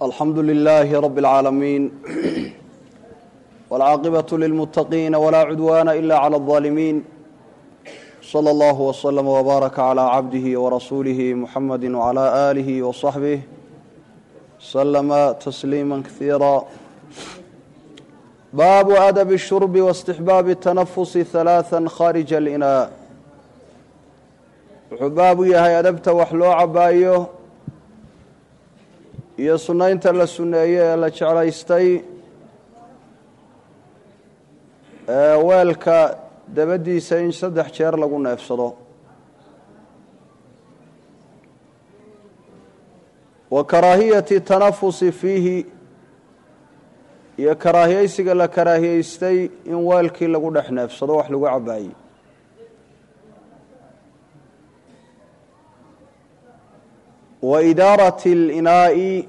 alxamdu lilaahi rabi اlcaalamiin wاlcaaqibaة lilmuttaqiina walaa cudwaana ila clى اlظaalimiin slى اllah wslm wbaaraka clى cabdihi warasuulihi muxamadi wclى aalihi wصaxbih slma tasliima kaiira baabu adabi الshurbi واstixbaabi الtanafusi ثalaaثa khaarija اlinaa wuxuu baabu yahay adabta wax loo cabaayo iyo sunnaynta la sunneeye ee la jeclaystay ee weelka dabadiisa in saddex jeer lagu neefsado wa karaahiyati tanafusi fiihi iyo karaahiyeysiga la karaahiyeystay in weelkii lagu dhex neefsado wax lagu cabaayey wa idaarati اlinaa'i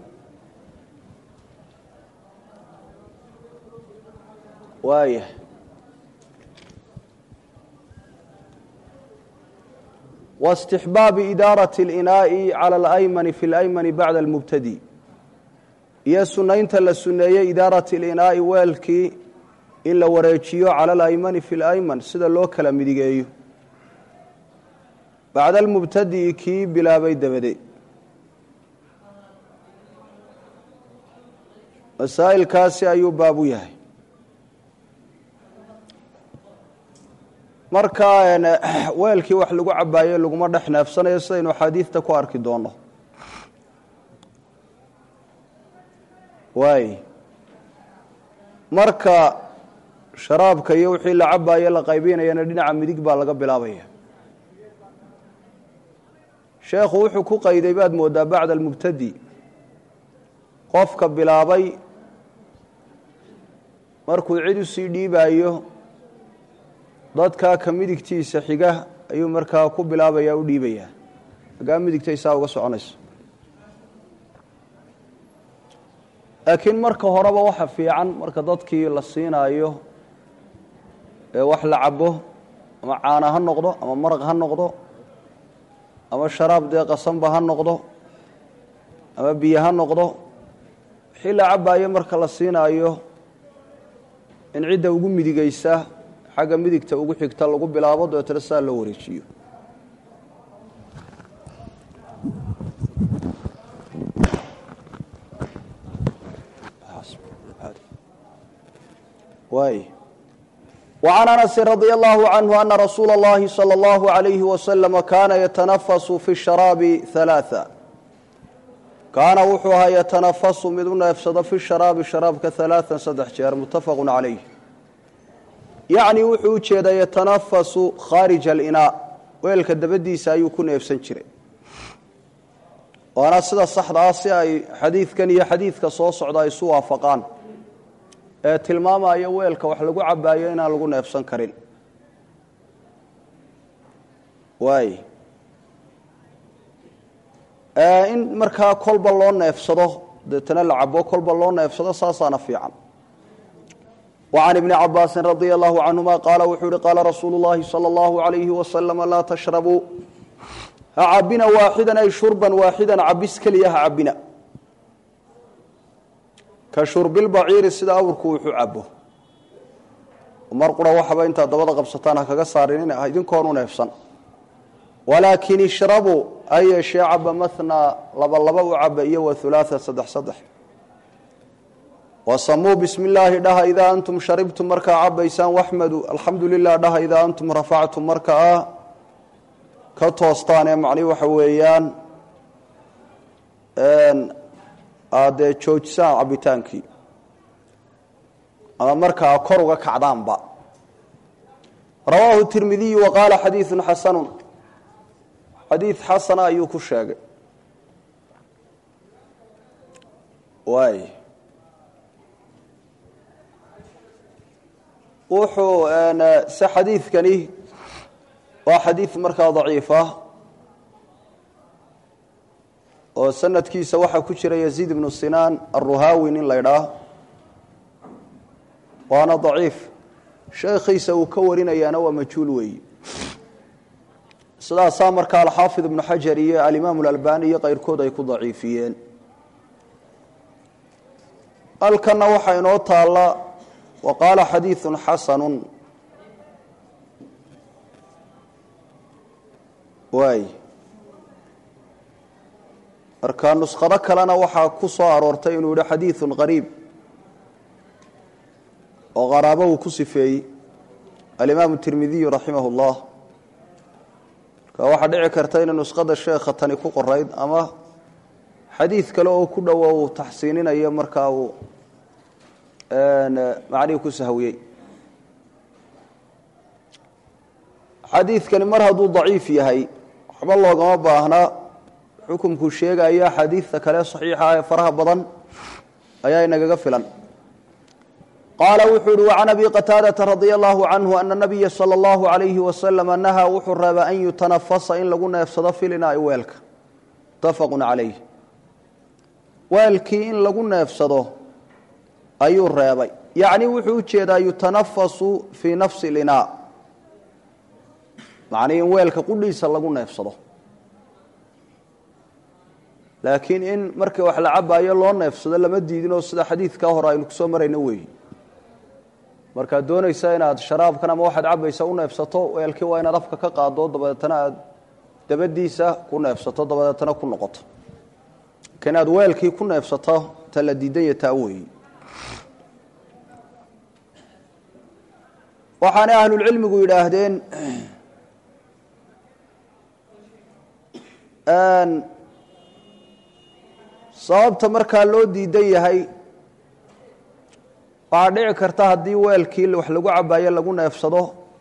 waayah واstixbaabi idaaraةi اlinaa'i calى اlaymani fi اlaymani bacda اlmubtadi iyo sunaynta la suneeyey idaarati اlinaa'i weelkii in la wareejiyo calى اlaymani fi اlayman sida loo kala midigeeyo bacda almubtadi'i kii bilaabay dabade masaa'ilkaasi ayuu baabu yahay marka weelkii wax lagu cabaayo laguma dhex neefsanayo sidaynu axaadiidta ku arki doono waay marka sharaabka iyo wixii la cabaayo la qaybinayana dhinaca midig baa laga bilaabaya sheekhu wuxuu ku qayday baad moodaa bacda almubtadi qofka bilaabay markuu cid usii dhiibaayo dadkaa ka midigtiisa xiga ayuu markaa ku bilaabaya u dhiibayaa hagaa midigtay saa uga soconayso laakiin marka horeba waxa fiican marka dadkii la siinaayo ee wax la cabo ama caana ha noqdo ama maraq ha noqdo ama sharaab dee qasanba ha noqdo ama biyo ha noqdo wixii la cabaayo marka la siinaayo in cidda ugu midigaysa xagga midigta ugu xigta lagu bilaabo dabeetana saa loo wareejiyo waay وعn أنس رضي الله عنه أن رsuuل الlahi صلى الله عليه وسلم kana yتنفس في الشhراaب ثaلاثة kaana wuxuu ahaa yتنفس mid u neefsado fi الشharaabi sharaabka ثaلاثا saddex jeer متafق عalayh yacni wuxuu u jeedaa yatanafasu khaarija alinaa weelka dabadiisa ayuu ku neefsan jiray waana sida saxda ah si ay xadiidkan iyo xadiidka soo socda ay isu waafaqaan ee tilmaamaya weelka wax lagu cabaayo inaan lagu neefsan karin waay in markaa kolba loo neefsado deetana la cabo kolba loo neefsado saasaana fiican وعن بن cabاasi رضي الله عنهma qاala wuxuu uhi qaala rasuul الlahi slى الlaه عaليهi وsلم laa تشhrبuu ha cabina waaxida ay shurba waaxida cabis keliya ha cabina ka shurbilbaciiri sida awrku wuxuu cabo mar qura waxaba intaad dabada qabsataan ha kaga saarin idinkoonu neefsan walaakin ishrabuu ha yeeshee caba mathnaa laba laba u caba iyo waثulaaثa saddex saddex wasamuu bismi illaahi dhaha idaa antum sharibtum markaa cabaysaan waxmadu alxamdu lilah dhaha idaa antum rafactum marka a ka toostaan ee macnihi waxa weeyaan aadee joojisaan cabitaankii ama markaa kor uga kacdaanba rawaahu tirmidiyu wa qaala xadiidu xasanu xadiid xasana ayuu ku sheegay waay wuxuu se xadiidkani waa xadiid markaa daciif ah oo sanadkiisa waxaa ku jira yaziid ibnu sinaan aruhaawi nin la ydhaah waana daciif sheekhiisa uu ka warinayaana waa majhuul weeyi sidaasaa markaa alxaafid ibnu xajar iyo alimaamu alalbani iyo keyrkood ay ku daciifiyeen halkanna waxaa inoo taalla wa qaala xadiiثu xasanu waay marka nuskhado kalena waxaa ku soo aroortay inuu yihi xadiiثu qariib oo qaraabo uu ku sifeeyey alimaamu tirmidiyu raximah اllah marka waxaa dhici karta inay nuskhada sheekha tani ku qorayd ama xadiid kale oo ku dhowo uu taxsiininayo markaa uu macnihii ku sahwiyey xadiidkani mar hadduu daciif yahay waxba loogama baahnaa xukumkuu sheegaya xadiidta kale saxiixa ee faraha badan ayaa inagaga filan qaala wuxuu uhi wacan abi qataadata radia allahu canhu ana nabiya sala allahu alayhi wasalama nahaa wuxuu reebay an yutanafasa in lagu neefsado filinaai weelka mutafaqun calayh weelkii in lagu neefsado ayuu reebay yacni wuxuu u jeedaa yutanafasu fii nafsi linaa macnii in weelka qudhiisa lagu neefsado laakiin in markii wax la cabaayo loo neefsado lama diidinoo sida xadiidkaa hore aynu kusoo marayno weeyi markaad doonaysa inaad sharaabkan ama waxaad cabaysa u neefsato weelkii waa inaad afka ka qaado dabadeetana aad dabadiisa ku neefsato dabadeetana ku noqoto inaad weelkii ku neefsato ta la diidanya taa weeyi waxaanay ahlulcilmigu yidhaahdeen sababta markaa loo diidan yahay waxaa dhici karta haddii weelkii wax lagu cabaayo lagu neefsado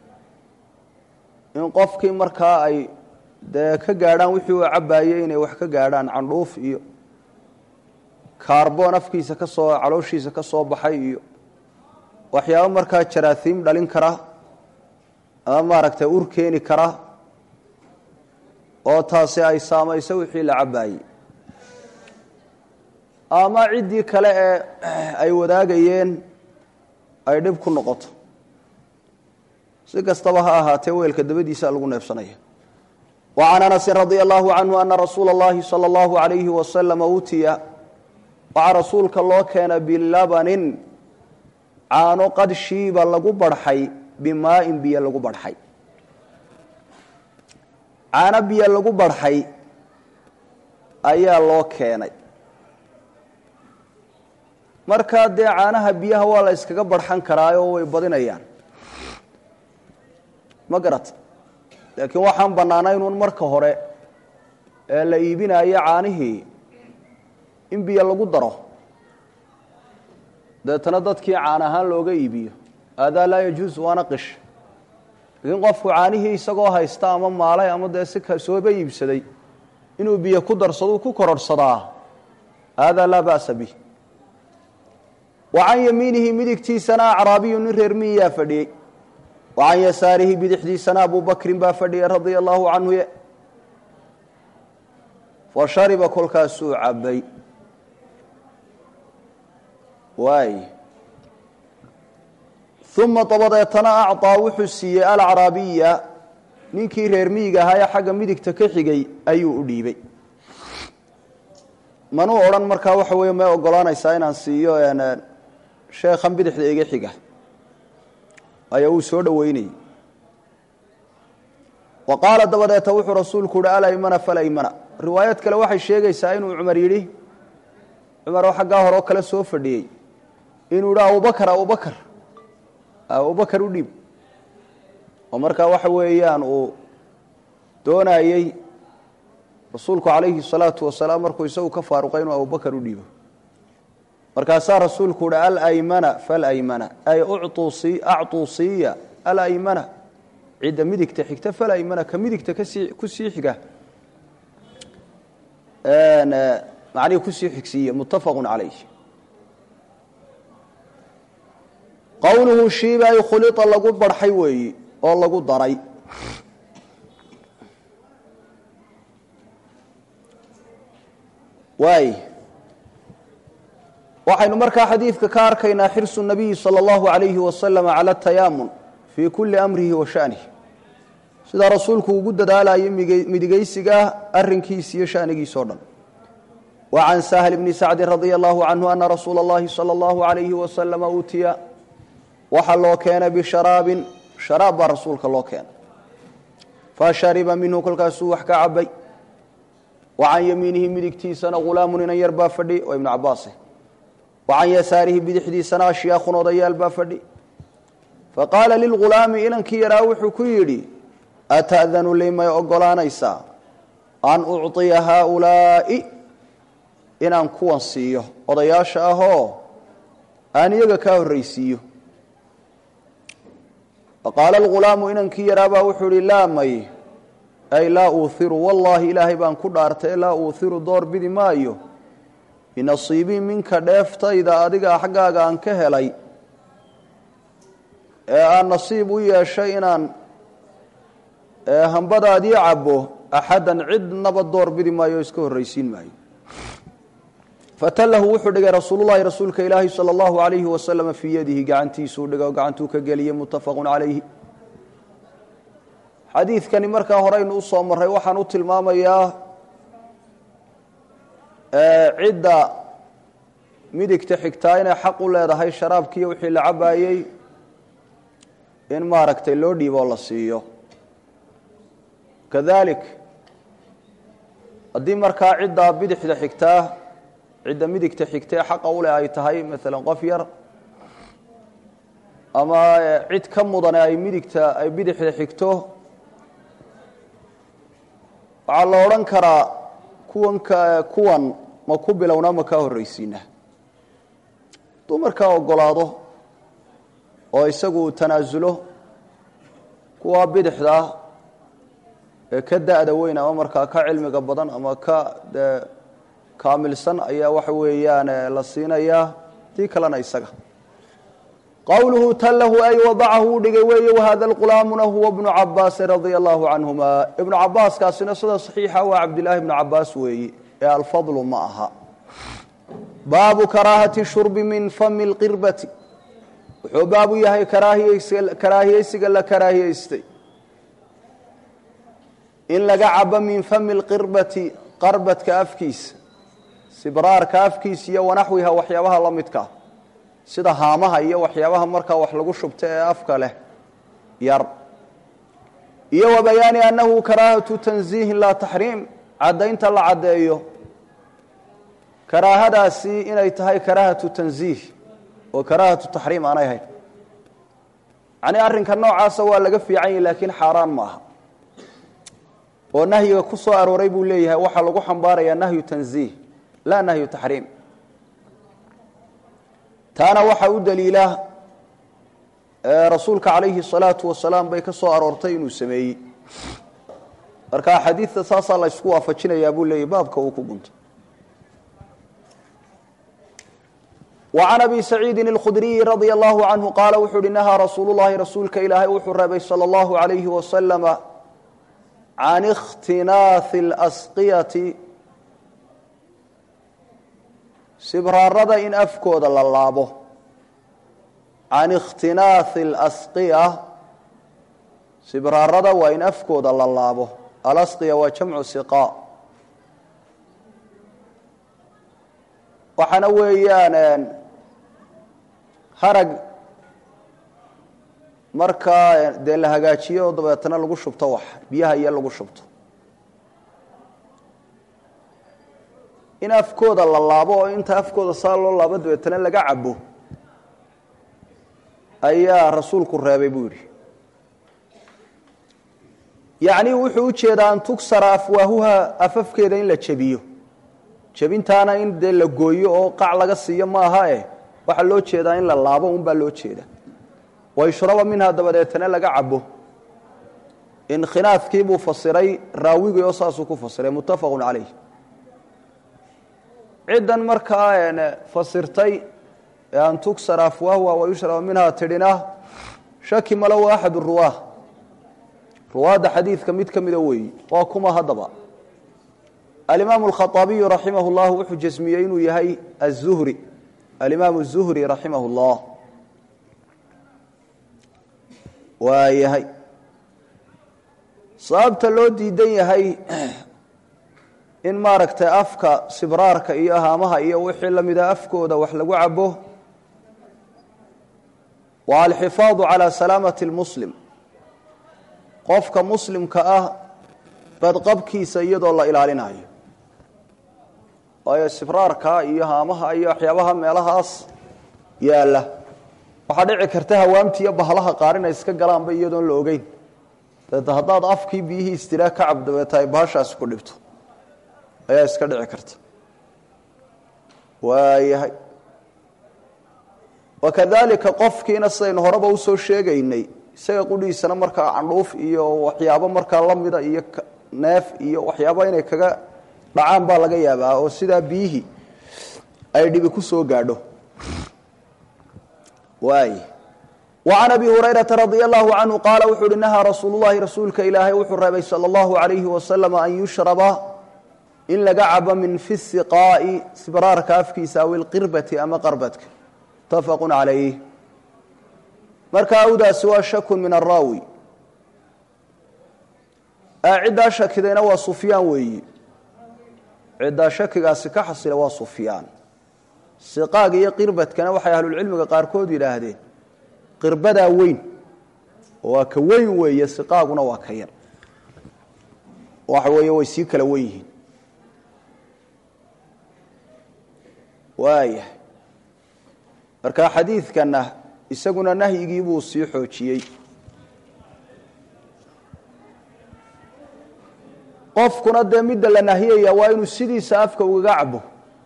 in qofkii markaa ay dee ka gaadhaan wixii uu cabaayey inay wax ka gaadhaan candhuuf iyo kaarboon afkiisa ka soo calooshiisa ka soo baxay iyo waxyaabo markaa jaraasiim dhalin kara ama maaragtay ur keeni kara oo taasi ay saamayso wixii la cabaayey ama ciddii kale ee ay wadaagayeen ay dhib ku noqoto si kastaba ha ahaatee weelka dabadiisa lagu neefsanaya wa can anasin radia allahu canhu ana rasuula اllahi salى اllahu alayhi wasalama utiya waxaa rasuulka loo keena bilabanin caano qad shiiba lagu barxay bimaa'in biyo lagu barxay caano biyo lagu barxay ayaa loo keenay markaa dee caanaha biyaha waa la iskaga barxan karaayoo way badinayaan ma garata laakiin waxaan bannaanaynuun marka hore ee la iibinayo caanihii in biyo lagu daro deetana dadkii caan ahaan looga iibiyo aadaa laa yajuus waana qish laakiin qofku caanihii isagoo haysta ama maalay ama dee si sooba iibsaday inuu biyo ku darsado ku kororhsadaa aadaa laa ba'sa bih wa can yamiinihi midigtiisana acraabiyu nin reer miyiyaa fadhiyey wa can yasaarihi bidixdiisana abu bakrin baa fadhiyay radia allaahu canhu fa shariba kolkaasuu cabbay waay uma dabadeetana acطaa wuxuu siiyey alacraabiya ninkii reer miyiga ahaa ee xagga midigta ka xigay ayuu u dhiibay manuu odhan markaa waxa weeye may ogolaanaysaa inaan siiyo sheekhan bidixda iga xiga ayaa uu soo dhoweynayey wa qaala dabadeeta wuxuu rasuulku uhi alaymana falaymana riwaayad kale waxay sheegaysaa inuu cumar yidhi cumar oo xaggaa hore oo kale soo fadhiyey inuu yidhi abubakar abubakar abubakar u dhiib oo markaa waxa weeyaan uu doonayey rasuulku calayhi الsalaatu wasalaam markuu isagu ka faaruqay inuu abubakar u dhiibo markaasaa rasuulku uhi alaymana falaymana ay acطuu siiya alaymana cidda midigta xigta falaymana ka midigta kasii kusii xiga macnihi kusii xigsiiye muttafaqu calayh qowluhu shiiba ay khulia lagu barxay weeyi oo lagu daray waay waxaynu markaa xadiidka ka arkaynaa xirsu nabiyi salى اllahu alayhi wasalam cala atayaamun fii kuli amrihi wa shanihi sidaa rasuulku ugu dadaalayo midigaysigaa arinkiisa iyo shanigiisa o dhan وعن سهل بن سعد رضي الله عنه أن رsuuل اللhi صلى الله عليه وسلم utiya waxa loo keenay بشhراaب شhراab baa rasuulka loo keenay fashariba minhu kolkaasuu wax ka cabay وacan yamiinihi midigtiisana غulaamu inan yar baa fadhi oo iبن cabaas وacan yasaarihi bidixdiisana ashyaakun odayaal baa fadhi faqaala lilغulaami inankii yaraa wuxuu ku yidhi ata'danu li may ogolaanaysaa an ucطiya haaulaa'i inaan kuwan siiyo odayaasha ahoo aan iyaga kaa horraysiiyo faqaala alghulaamu inankii yaraabaa wuxuu ihi laa may ay laa uuhiru wallaahi ilaahay baan ku dhaartay laa uuhiru door bidi maayo binasiibii minka dheeftayda adiga xaggaaga aan ka helay ee aan nasiib u yeeshay inaan hambadaadii cabbo axaddan cidnaba door bidi maayo o iska horraysiin maayo fatallahu wuxuu dhigay rasuululahi rasuulka ilaahi salى اllahu alayhi waslama fii yadihi gacantiisuu dhigay oo gacantuu ka geliyey muttafaqu calayhi xadiidkani markaa horeynu usoo maray waxaan u tilmaamayaa cidda midigta xigtaa inay xaq u leedahay sharaabkiiyo wixii la cabaayey in maaragtay loo dhiiboo la siiyo kadalik haddii markaa ciddaa bidixda xigtaa cidda midigta xigtee xaqa u leh ay tahay maalan qof yar ama cid ka mudane ay midigta ay bidixda xigto waxaa la odhan karaa kuwan ka kuwan ma ku bilownaa ma kaa horraysiina hadduu markaa ogolaado oo isagu tanaasulo kuwa bidixda ee ka da-da weyn ama markaa ka cilmiga badan ama ka dee kaamilsan ayaa waxa weeyaan la siinayaa tii kalena isaga qowluhu tallahu ay wadacahu u dhigay weeye wahada lqulaamuna huwa bnu cabaasin radia allahu canhuma ibnu cabaaskaasina sida saxiixa waa cabdillaahi ibnu cabaas weeye ee alfadlu ma aha baabu karaahati shurbi min fami lqirbati wuxuu baabu yahay karaahiyeysiga la karaahiyeystay in laga cabo min fami lqirbati qarbadka afkiisa sibraarka afkiisa iyo wanaxwiha waxyaabaha la midkaa sida haamaha iyo waxyaabaha markaa wax lagu shubta ee afka leh yar iyo wa bayaani annahu karaahatu tanziihin laa taxriim caddaynta la caddeeyo karaahadaasi inay tahay karaahatu tanziih oo karaahatu taxriim aanay hayn yacnii arrinka noocaasa waa laga fiican yahi laakiin xaaraan ma aha oo nahyiga ku soo arooray buu leeyahay waxaa lagu xambaarayaa nahyu tanziih laa nahyu taxriim taana waxaa u daliila rasuulka calayhi الsalaatu wasalaam bay ka soo aroortay inuu sameeyey marka xadiidta saasaa la ysku waafajinayaa buu leeyahy baabka uu ku guntay وعn abi سacيidi الkhdriyi radي الlahu canhu qaala wuxuu uhi nahaa rasuul الlahi rasuulka ilaahay wuxuu reebay salى الlahu عalayhi waslama can اkhtinaaثi اlasqiyati sibraarada in afkooda la laabo can ikhtinaaثi اlasqiya sibraarada waa in afkooda la laabo alasqiya waa jamcu siqa waxaana weeyaan harag markaa dee la hagaajiyo oo dabeetana lagu shubto wax biyaha iyo lagu shubto in afkooda la laabo oo inta afkooda saa loo laabo dabeetana laga cabo ayaa rasuulku reebay buu yidhi yacni wuxuu u jeedaa an tugsara afwaahuha afafkeeda in la jebiyo jebintaana in dee la gooyo oo qac laga siiyo maaha eh waxaa loo jeedaa in la laabo un baa loo jeeda wayshraba minha dabadeetana laga cabo inkhinaafkii buu fasiray raawigii oo saasuu ku fasiray muttafaqu calayh ciddan markaa fasirtay ee an tugsara afwaahuha wayushraba minha tidhina shaki malo waa axad ruwaah ruwaadda xadiidka mid ka mida weeyi waa kuma haddaba alimaamu alkhaaabiyu raximah llah wuxuu jasmiyey inuu yahay azuhri alimaam الzuhri raximah اllah waa yahay sababta loo diidan yahay in maaragtay afka sibraarka iyo haamaha iyo wixii la mida afkooda wax lagu cabo waa alxifaadu calaa salaamati lmuslim qofka muslimka ah badqabkiisa iyadoo la ilaalinayo waayo sibraarka iyo haamaha iyo waxyaabaha meelahaas yaalla waxaa dhici karta hawaamti iyo bahlaha qaar inay iska galaanba iyadoon la ogeyn dabeeta haddaad afkii biyihii istiraa ka cab dabeeta ay bahashaasi ku dhibto ayaa iska dhici karta waayahay wakadalika qofkiina sidaynu horeba usoo sheegaynay isaga qudhiisana markaa candhuuf iyo waxyaabo markaa lamida iyo neef iyo waxyaaba inay kaga dhacaan baa laga yaabaa oo sidaa biyihii ay dhibi ku soo gaadho waay وعn أbي هurayرaةa رaضي الله عanهu qaala wuxuu uhi نahىa rasuul الlahi rasuulka ilaahay wuxuu reebay salى الlahu عalayhi wasaلم an yushraba in laga cabo min fi الsiqaaءi sibraarka afkiisa aw اlqirbati ama qarbadka mutafaq عalayh marka awdaasi waa shaku min الraawi ciddaa shakidayna waa sufyaan weeyi ciddaa shakigaasi ka xasila waa sufyaan siqaaga iyo qirbadkana waxay ahlulcilmiga qaarkood yidhaahdeen qirbadaa weyn oo waa ka weyn weeye siqaaguna waa ka yar waxa weeye way sii kala wen yihiin waaya marka xadiidkana isaguna nahyigii buu sii xoojiyey qofkuna dee midda la nahiyaya waa inuu sidiisa afka ugaga cabo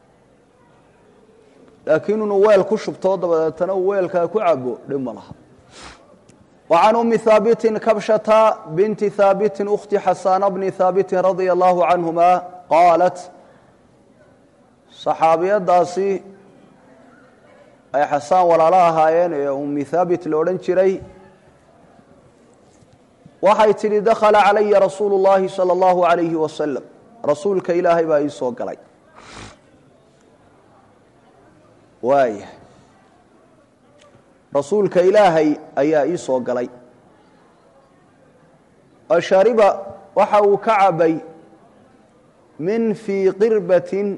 laakiin inuu weel ku shubtoo dabadeetana uu weelkaa ku cabo dhib ma laha وعن أم ثابت كبشة بنت ثابت أخت حسان بن ثابت رضي الله عنهما قالت صxaabiyadaasi ay xasaan walaalo ahaayeen ee umi haabit lo odhan jiray waxay tidhi dakhala calaya rasuulu اllahi salى اllahu عalayhi wasalam rasuulka ilaahay baa ii soo galay waaya rasuulka ilaahay ayaa ii soo galay ashariba waxa uu ka cabay min fii qirbatin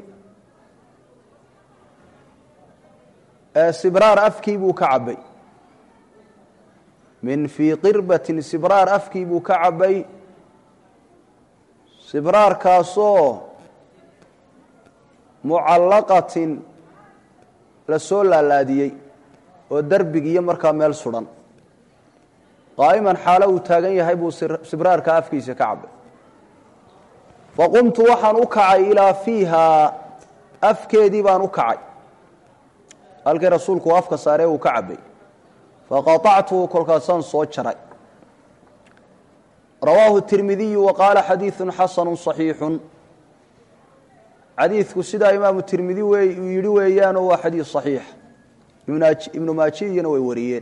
sibraar afkii buu ka cabay min fii qirbatin sibraar afkii buu ka cabay sibraarkaasoo mucallaqatin la soo laalaadiyey oo derbigiiyo markaa meel sudan qaa'iman xaalo uu taagan yahay buu sibraarka afkiisa ka cabay faqumtu waxaan u kacay ilaa fiihaa afkeedii baan u kacay halkii rasuulku afka saaree uu ka cabay faqaطactuhu kolkaasaan soo jaray rawaahu tirmidiyu wa qaala xadiiثu xasanu صaxiixu xadiidku sidaa imaamu tirmidi uu yidhi weeyaanoo waa xadiid صaxiix ibnu maajiyana way wariyeen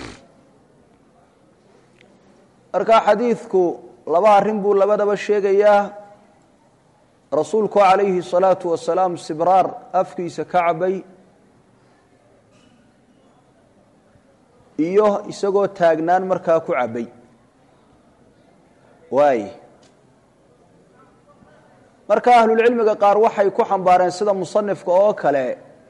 marka xadiidku laba arrin buu labadaba sheegayaa rasuulku calayhi الsalaaةu wasalaam sibraar afkiisa ka cabay iyo isagoo taagnaan markaa ku cabay waay marka ahlulcilmiga qaar waxay ku xambaareen sida musanifka oo kale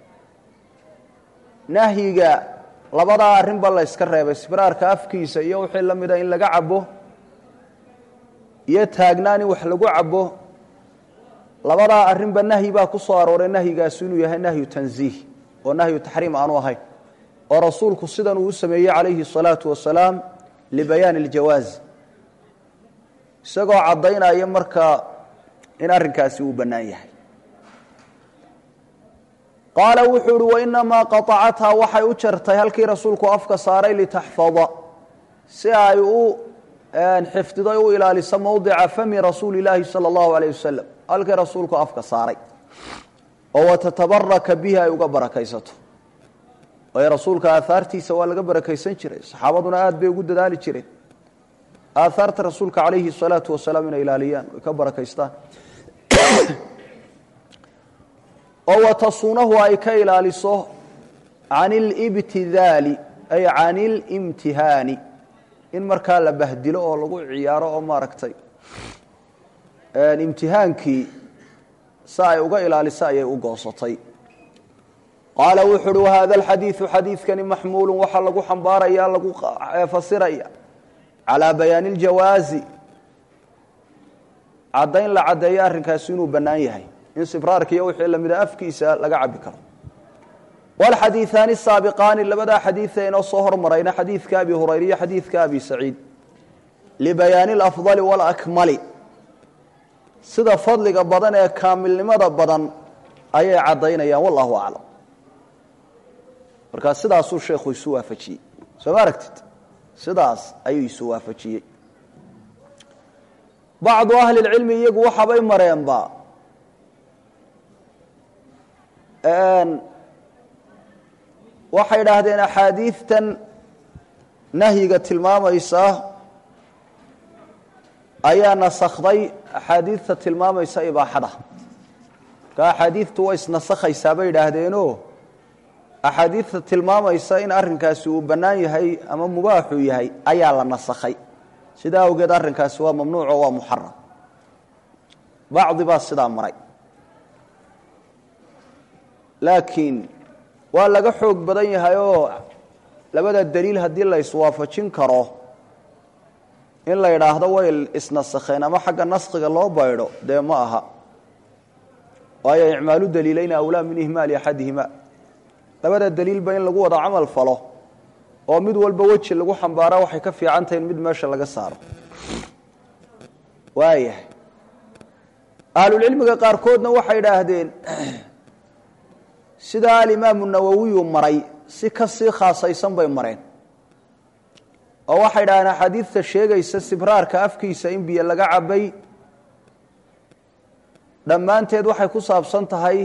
nahyiga labadaa arrinba la yska reebay sibraarka afkiisa iyo wixii la mida in laga cabo iyo taagnaan in wax lagu cabo labadaa arrinba nahyi baa ku soo arooray nahyigaasi inuu yahay nahyu tanziih oo nahyu taxriim aanu ahayn oo rasuulku sidan uu u sameeyey calayhi الsalaatu wasalaam libayaani اljawaaz isagoo caddaynaya markaa in arrinkaasi uu bannaan yahay qaala wuxuu uhi wainamaa qaطacathaa waxay u jartay halkii rasuulku afka saaray litaxfada si ay u xifdido u ilaaliso mowdica fami rasuuli اlaahi salى اllahu alayh wasalam halkii rasuulku afka saaray oo watatabaraka bihi ay uga barakaysato waayo rasuulka aahaartiisa waa laga barakaysan jiray saxaabaduna aad bay ugu dadaali jireen aahaarta rasuulka calayhi الsalaatu wasalaam inay ilaaliyaan ay ka barakaystaan oo watasuunahu ay ka ilaaliso can اlibtidaali ay can اlimtihaani in markaa la bahdilo oo lagu ciyaaro oo maaragtay imtihaankii si ay uga ilaaliso ayay u goosatay qaala wuxu uhi wahada alxadiidu xadiidkani maxmuulu waxaa lagu xambaaraya lagu fasiraya calaa bayaani اljawaazi caddayn la caddeeyo arrinkaasi inuu bannaan yahay in sibraarka iyo wixii lamida afkiisa laga cabi karo wاlxadiiثaani الsaabiqaani labadaa xadiida inoo soo hormarayna xadiidka abi hurayra iyo xadiidka abi saciid libayaani اlafضali wاlakmali sida fadliga badan ee kaamilnimada badan ayay caddaynayaan wallahu aclam markaa sidaasuu sheekhu isu waafajiyey soo ma aragtid sidaas ayuu isu waafajiyey bacdu ahli اlcilmi iyagu waxaabay mareenba waxay idhaahdeen axaadiidtan nahyiga tilmaamaysa ayaa nasakhday axaadiidta tilmaamaysa ibaaxada marka axaadiidtu way isnasakhaysaa bay idhaahdeenoo axaadiidta tilmaamaysa in arrinkaasi uu bannaan yahay ama mubaaxuu yahay ayaa la nasakhay sidaa awgeed arrinkaasi waa mamnuuc oo waa muxaram bacdi baa sidaa maray laakiin waa laga xoog badan yahay oo labada daliil haddii la iswaafajin karo in la yidhaahdo way isnasakheen ama xagga naskhiga loo baydho dee ma aha waayo icmaalu daliilayna awlaa min ihmaali axadihima labada daliilba in lagu wada camal falo oo mid walba weji lagu xambaara waxay ka fiican tahay in mid meesha laga saaro waayahay ahlulcilmiga qaarkoodna waxay idhaahdeen sidaa alimaamu nawowiyu maray si ka sii khaasaysan bay mareen oo waxay idhahdeen axaadiidta sheegaysa sibraarka afkiisa in biyo laga cabay dhammaanteed waxay ku saabsan tahay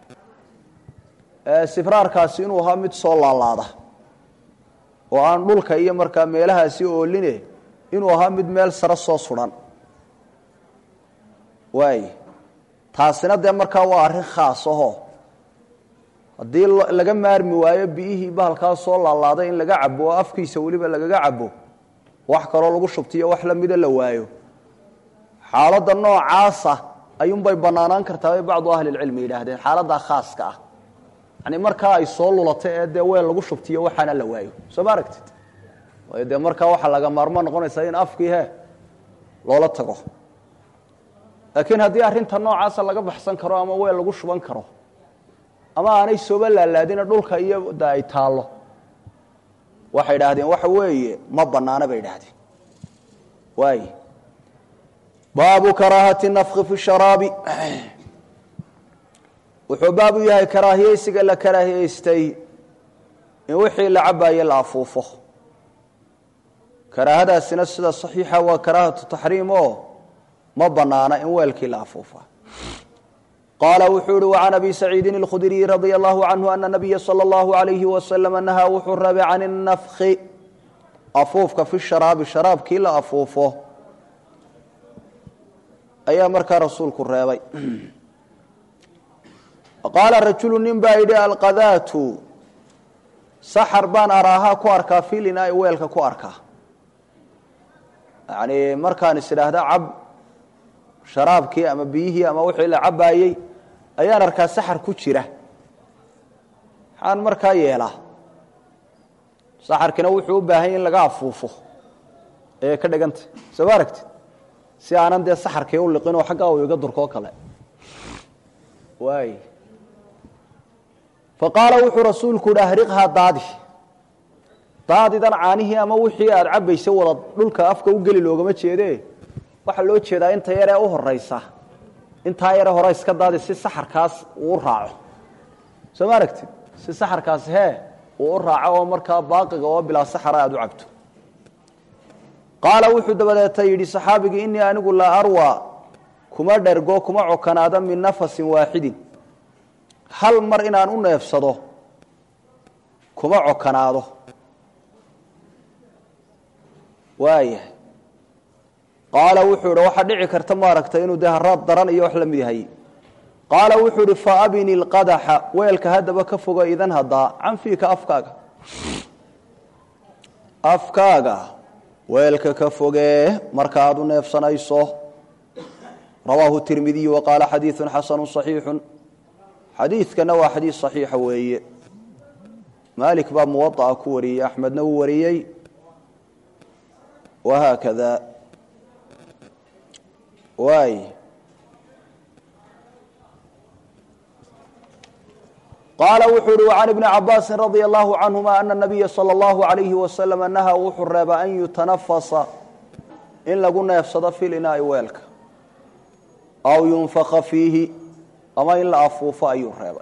sibraarkaasi inuu ahaa mid soo laalaada oo aan dhulka iyo markaa meelahaasi ooline inuu ahaa mid meel sare soo sudan waay taasina dee markaa waa arrin khaas aho haddii laga maarmi waayo biyihii bahalkaa soo laalaaday in laga cabo oo afkiisa weliba lagaga cabo wax kaloo lagu shubtiyo wax lamida la waayo xaaladda noocaasa ayuunbay banaanaan kartaa bay bacdu ahli lcilmi yidhaahdeen xaaladdaa khaaska ah yani markaa ay soo lulato ee dee weel lagu shubtiyo waxaana la waayo soo ma aragtid waayo dee markaa waxaa laga maarmo noqonaysaa in afkii he loola tago laakiin haddii arrinta noocaasa laga baxsan karo ama weel lagu shuban karo ama aanay sooba laalaadina dhulka iyo da ay taallo waxay idhaahdeen waxa weeye ma banaana bay idhahdeen waay baabu karaahati nafki fi sharaabi wuxuu baabu yahay karaahiyeysiga la karaahiyeystay in wixii la cabaaye la afuufo karaahadaasina sida saxiixa waa karaahatu taxriim oo ma banaana in weelkii la afuufa qaala wuxuu uhi وcan abi saciidin اlkhudriyi radي اllahu canhu ana nabiya salى اllahu عalayhi waslm nahaa wuxuu rabay can الnafki afuufka fi sharaabi sharaabkii la afuufo ayaa markaa rasuulku reebay qaala rajulu nin baa yidhi alqadaatu saxar baan araahaa ku arkaa filina weelka ku arkaa yani markaan is idhaahda cab sharaabkii ama biyihii ama wixii la cabaayey ayaan arkaa saxar ku jira maxaan markaa yeelaa saxarkina wuxuu u baahan yahy in laga afuufo ee ka dhigantay soo ma aragtid si aanan dee saxarkii u liqinoo xaggaa uu iga durkoo kale waay fa qaala wuxuu rasuulku uhi ahriqhaa daadi daadidan caanihii ama wixii aada cabbaysa wada dhulka afka u geli loogama jeede waxaa loo jeedaa inta yaree u horaysa intaa yare hore iska daadi si saxarkaas uu u raaco soo ma aragtid si saxarkaas hee uu u raaco oo markaa baaqiga oo bilaa saxara aada u cabto qaala wuxuu dabadeeta yidhi saxaabigii innii anigu laa arwa kuma dhergo kuma cokanaada min nafasin waaxidin hal mar inaan u neefsado kuma cokanaado waayahay qaala wuxuu idhi waxaa dhici karta maaragtay inuu dee haraad daran iyo wax la mid yahay qaala wuxuu idhi fa abini lqadaxa weelka haddaba ka fogo idan haddaa canfiika afkaaga afkaaga weelka ka fogee marka aad u neefsanayso rawaahu tirmidiyu wa qaala xadiidu xasanu صaxiixu xadiidkana waa xadiid صaxiixa weeye maalik baa muwaطa'a ku wariyey axmedna wuu wariyey wahaakada waay qaala wuxuu uhi وcan ibni cabaasi radia allahu canهuma ana الnabiya salى اllahu عalayhi waslama nahaa wuxuu reeba an yutanafasa in lagu neefsado fi linaa'i weelka aw yunfaka fiihi ama in la afuufo ayuu reebay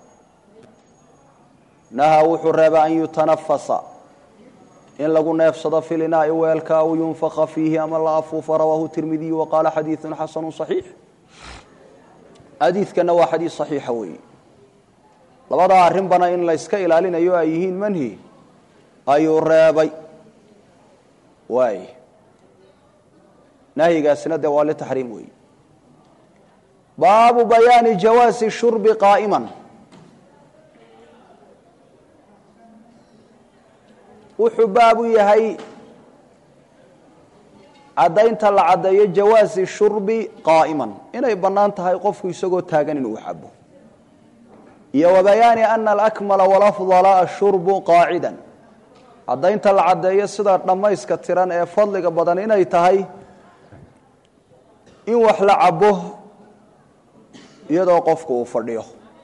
nahaa wuxuu reeba an yutanafasa in lagu neefsado fi linaa'i weelka aw yunfaka fiihi ama la afuufo rawaahu tirmidiyu waqaala xadiidu xasanu صaxiix xadiidkana waa xadiid صaxiixa weeye labadaa arrinbana in la yska ilaalinayo ay yihiin manhi ayuu reebay waay nahyigaasina dee waa litaxriim weeye baabu bayaani jawaasi shurbi qaa'iman wuxuu baabu yahay caddaynta la caddeeyo jawaasi shurbi qaa'iman inay bannaan tahay qofku isagoo taagan inuu cabo iyo wabayaani ana alakmala walafdala ashurbu qaacida caddaynta la caddeeyo sida dhammayska tiran ee fadliga badan inay tahay in wax la cabo iyadoo qofku uu fadhiyo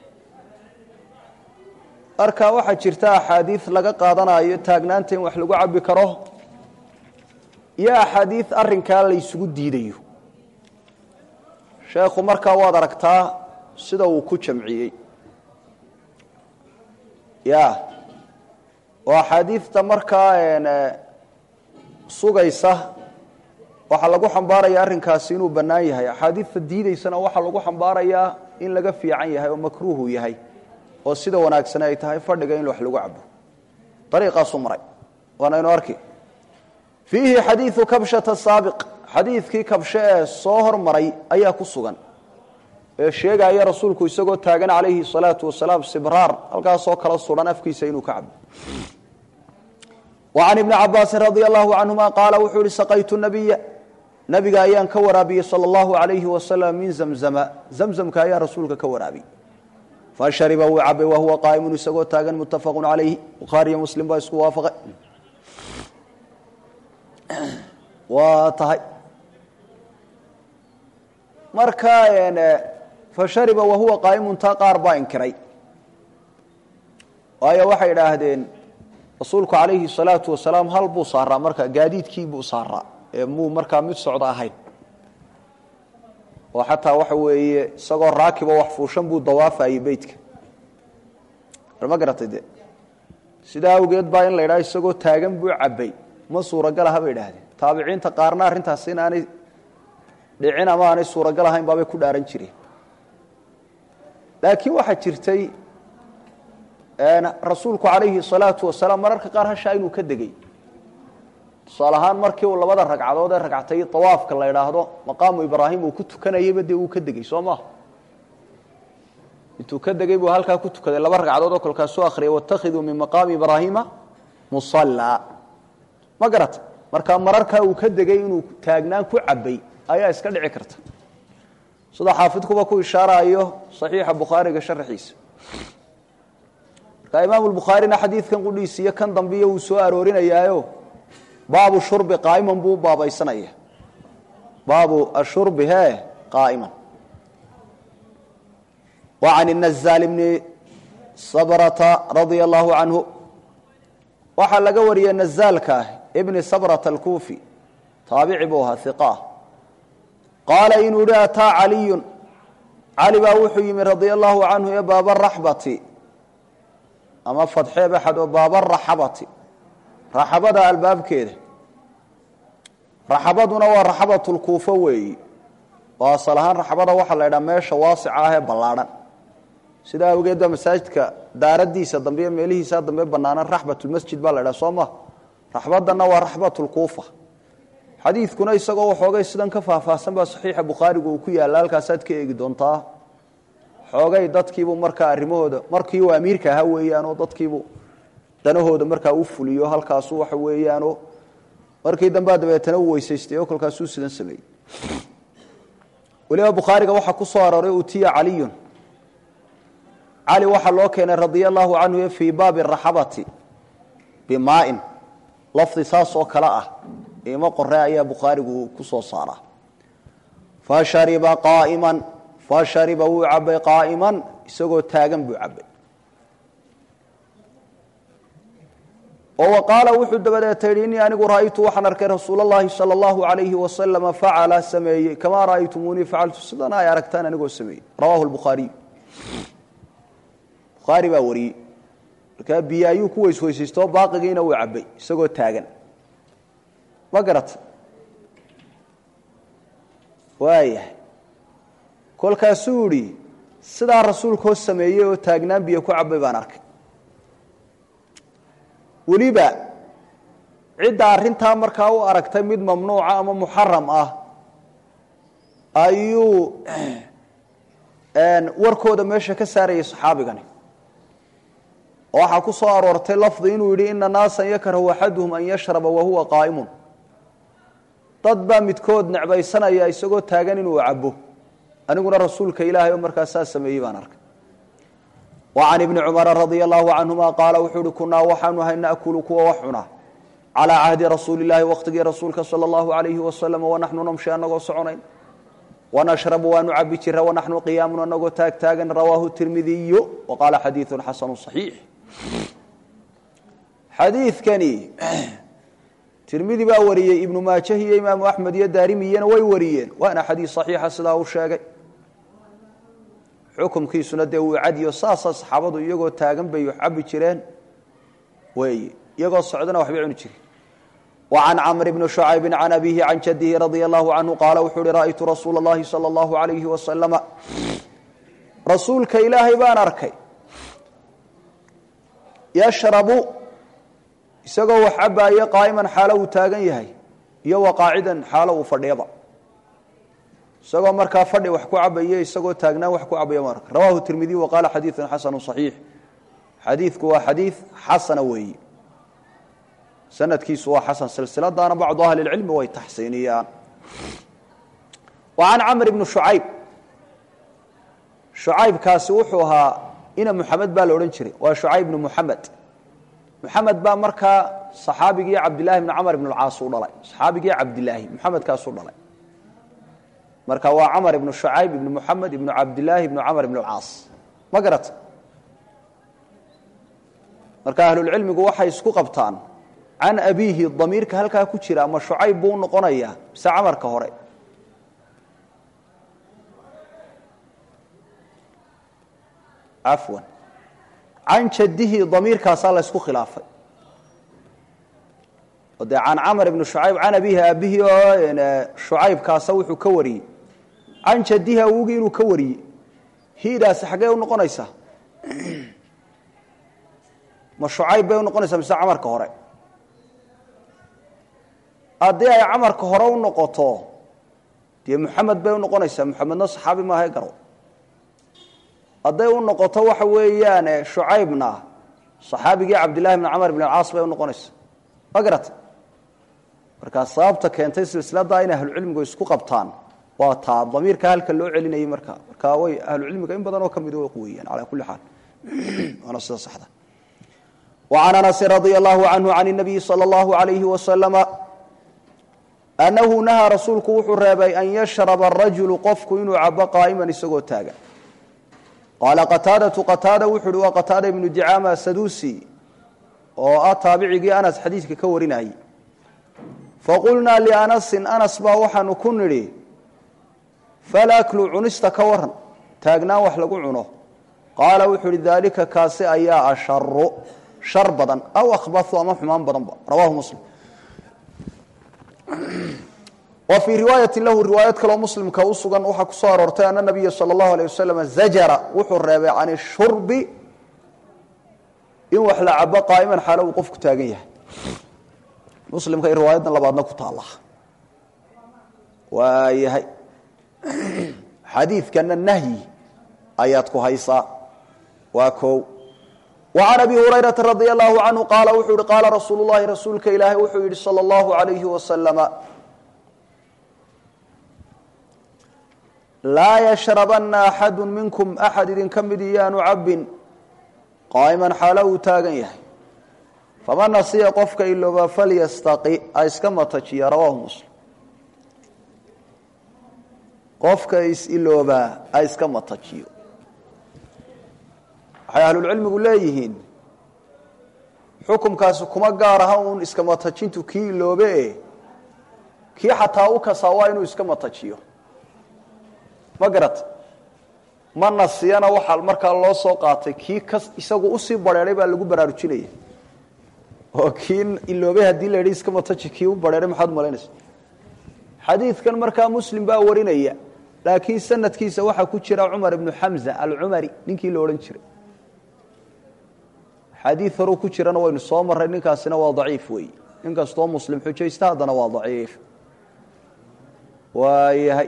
marka waxaa jirta axaadiid laga qaadanayo taagnaanta in wax lagu cabbi karo iyo axaadiid arrinkaa la ysugu diidayo sheekhu markaa waad aragtaa sida uu ku jamciyey ya oo axaadiidta markaa sugaysa waxaa lagu xambaaraya arrinkaasi inuu bannaan yahay axaadiidta diidaysana waxaa lagu xambaarayaa in laga fiican yahay oo makruuhu yahay oo sida wanaagsan ay tahay fadhiga in wax lagu cabo ariiqaasuu maray waanaynu arki fiihi xadiidu kabshata saabiq xadiidkii kabshe ee soo hormaray ayaa ku sugan ee sheegaya rasuulku isagoo taagan calayhi salaatu wasalaam sibraar halkaasoo kala suran afkiisa inuu ka cabo wa can ibni cabaasin radia allahu canhuma qaala wuxuu yihi saqaytu nabiya nabiga ayaan ka waraabiyey sala allahu alayhi wasalam min zamzama zamzamka ayaa rasuulka ka waraabiyey fashariba wuu cabay wahuwa qaa'imun isagoo taagan muttafaqu calayhi bukhaariyo muslim baa isku waafaqay waa tahay marka fashariba wahuwa qaa'imun taa qaar baa inkiray waayo waxay idhaahdeen rasuulku calayhi salaatu wasalaam hal buu saaraa marka gaadiidkii buu saaraa ee muu markaa mid socda ahayn oo xataa waxa weeye isagoo raakibo wax fuushan buu dawaafayey beytka ma garatay de sidaa awgeed baa in la idhaha isagoo taagan buu cabay ma suuragal aha bay idhaahdeen taabiciinta qaarna arrintaas in aanay dhicin ama aanay suuragal ahayn baabay ku dhaaran jireen laakiin waxaa jirtay rasuulku calayhi salaatu wasalaam mararka qaar hashaa inuu ka degey tusaale ahaan markii uu labada ragcadood ee ragcatay awaafka la idhaahdo maqaamu ibraahim uu ku tukanayeyba dee uu ka degey soo maha intuu ka degey buu halkaa ku tukaday laba ragcadood oo kolkaasuu akhriyay watakhiduu min maqaami ibraahiima musallaa ma garata marka mararkaa uu ka degey inuu taagnaan ku cabay ayaa iska dhici karta sida xaafidkuba ku ishaarayo saxiixa bukhaariga sharaxiisa marka imaamu bukhaarina xadiidkan qudhiis iyo kan dambiyo uu soo aroorinayaayo baabu shurbi qaa'iman buu baabaysanaya baabu ashurbi he qaa'iman wa can الnazaal bni sabrata radia allahu canhu waxaa laga wariyey nazaalka ibni sabrata alkuufi taabici buu ahaa iqah qaala inuu yihi ataa caliyun cali baa wuxuu yimi radia allahu canhu ee baaba raxbati ama fadxee baxad oo baaba raxabati raxabada albaabkeeda raxabaduna waa raxabatulkuufo weeyi oo asal ahaan raxabada waxaa la ydhaha meesha waasica ah ee ballaadhan sidaa awgeed baa masaajidka daaradiisa dambe iyo meelihiisaa dambe bannaanan raxbatulmasjid baa la ydhaha soo ma raxbadanna waa raxbatulkuufa xadiidkuna isagoo waxoogay sidan ka faahfaahsan baa saxiixa bukhaarigu uu ku yaalla halkaasaad ka eegi doontaa xoogay dadkiibuu markaa arrimahooda markii uu amiirka ahaa weeyaanoo dadkiibuu danahooda markaa u fuliyo halkaasu waxa weeyaanoo markii dambea dabeetana uu weysaystay oo kolkaasuu sidan sameeyey weliba bukhaariga waxaa ku soo arooray utiya caliyun cali waxaa loo keenay radia allahu canhu fii baabi raxabati bimaain lafdi saas oo kale ah imo qore ayaa bukhaarigu ku soo saaraa fashariba qaaiman fashariba wuu cabay qaa'iman isagoo taagan buu cabay oo wa qaala wuxuu dabadeeta yidhi innii anigu ra'aytu waxaan arkay rasuul اllahi salى اllahu alayhi wasalama facala sameeyey kamaa ra'aytumuunii facaltu sidana ay aragtaan anigoo sameeyey rawahu lbukhaariy bukhaari baa wariyey markaa biyo ayuu ku weysweysaystoo baaqigiina wuu cabay isagoo taagan ma garata waayahay kolkaasuu idhi sidaa rasuulkoo sameeyey oo taagnaan biyo ku cabay baan arkay weliba cidda arrintaa markaa u aragtay mid mamnuuca ama muxaram ah ayuu warkooda meesha ka saarayay saxaabigani oo waxaa ku soo aroortay lafdi inuu yidhi ina naasan yakrahu axaduhum an yashraba wahuwa qaa'imun dad baa midkood necbaysanaya isagoo taagan inuu cabo aniguna rasuulka ilaahay oo markaa saa sameeyey baan arkay وعن بن cمر رضي الله عنهma qاaل wuxuu uhi kunaa waxaanu ahay نأkل kuwa wax cuna عalى cahdi rasuuل الlahi wktigii rasuulka slى الlaه عaليه وasلم وnaxnu namشhi anagoo soconayn ونشhرب waanu cabi jira وnaxnu قiyaamu anagoo taag taagan rawaahu التirmidiy وqaala xadiiث xasن صaحيiح xadiidkani tirmidi baa wariyey ibnu maajah iyo imaamu أحmed iyo daarimiyana way wariyeen waana xadiiث صaحيixa sidaa uu sheegay xukumkiisuna dee wuu cadiyo saasa saxaabadu iyagoo taagan bay wax cabi jireen weeye iyagoo socdana waxbay cuni jireen wa can camr bni shucaybi can abihi can jadihi radia allahu canhu qaala wuxuu uhi ra'aytu rasuula اllahi salى اllahu alayhi wasalama rasuulka ilaahay baan arkay yashrabu isagoo wax cabaaye qaa'iman xaalo uu taagan yahay iyo wa qaacidan xaalo uu fadhiyaba isagoo markaa fadhi wax ku cabaya isagoo taagnaan wax ku cabaya marka rawahu tirmidiy wa qaala xadiiثun xasanu صaxiix xadiidku waa xadiid xasana weeyi sanadkiisu waa xasan silsiladaana bacdu ahli اlcilmi way taxsiiniyaan wa can camr bni shucayb shucaybkaasi wuxuu ahaa ina muxamed baa la odhan jiray waa shucayb bnu muxamed muxamed baa markaa saxaabigii cabdillahi bni camr ibn اlcaas u dhalay saxaabigii cabdilaahi muxamedkaasuu dhalay marka waa camar ibnu shucayb ibnu muxamed ibnu cabdilaahi ibnu camar ibn اlcaas ma garata marka ahlulcilmigu waxay isku qabtaan can abiihi damiirka halkaa ku jira ama shucayb buu noqonayaa mise camarka hore cafwan can jadihi damiirkaasaa la ysku khilaafay o dee can camar ibni shucayb can abiihi aabihii oo shucaybkaasa wuxuu ka wariyey can jadihi awogii inuu ka wariyey hidaasi xaggee u noqonaysaa ma shucayb bay unoqonaysaa mise camarka hore haddii ay camarka hore u noqoto dee muxamed bay unoqonaysaa muxamedna saxaabi maaha garo hadday u noqoto waxa weeyaan shucaybna saxaabigii cabdillahi bn camar ibn alcaas bay unoqonaysaa ma garata markaa sababta keentay silsiladaa inay ahlucilmigu isku qabtaan waa taa damiirka halka loo celinayay markaa markaa way ahlucilmiga in badan oo ka mid weeyaan calaa kulli xaal waana sida saxda وعن أنس رضي الله عنه عن النبي صلى الله عليه وسلم أنه نهى rasuulku wuxuu reebay أن يشhرب الرaجuل qofku inuu cabo qاaئma isagoo taagan qاaلa qتاadaة qتاada wuxu uhi waa qتاada iبnu dicاama sadusi oo ah taabicigii أنس xadiidka ka warinayay faqulnaa لأنسi أنس baa waxaanu ku nidhi falأklu cunista ka waran taagnaan wax lagu cuno qaala wuxuu uhi dalika kaasi ayaa asharu shar badan aw akhbathu ama xumaan badanba rawahu muslim wa fii riwaayati lahu riwaayad kaloo muslimka u sugan waxaa ku soo aroortay ana nabiya salى اllahu alيه wasalam zajara wuxuu reebay can ishurbi in wax la cabo qaa'iman xaalo uu qofku taagan yahay muslimka i riwaayadan labaadna ku taala waayahay xadiidkana nahyi ayaad ku haysaa waa o وعن أبي هريرة رضي الله عنه قال wuxuu hi qاala رasuuل اللhi rasuulka ilaahay wuxuu yihi slى الله عليه وسلم laa yashrabana axadu minkum axad idinka mid iyaanu cabbin qaa'iman xaalo uu taagan yahay faman nasiya qofka ilooba falyastaqi ha iska matajiya rawaahu muslim qofka is-iloobaa ha iska matajiyo waxay ahlulcilmigu leeyihiin xukumkaasi kuma gaar aha uun iska matajintu kii iloobe e kii xataa u kasaa waa inuu iska matajiyo ma garat ma nasiyana waxaa markaa loo soo qaatay kii ka isagu usii bareeray baa lagu baraarujinaya oo kii iloobay haddii la yidhi iska mataji kii u bareeray maxaad malaynaysa xadiidkan markaa muslim baa warinaya laakiin sanadkiisa waxaa ku jira cumar ibnu xamza alcumari ninkii la odhan jiray xadii horuu ku jirana waynu soo marray ninkaasina waa daciif weey nin kastoo muslim xujaysta haddana waa daciif waayahay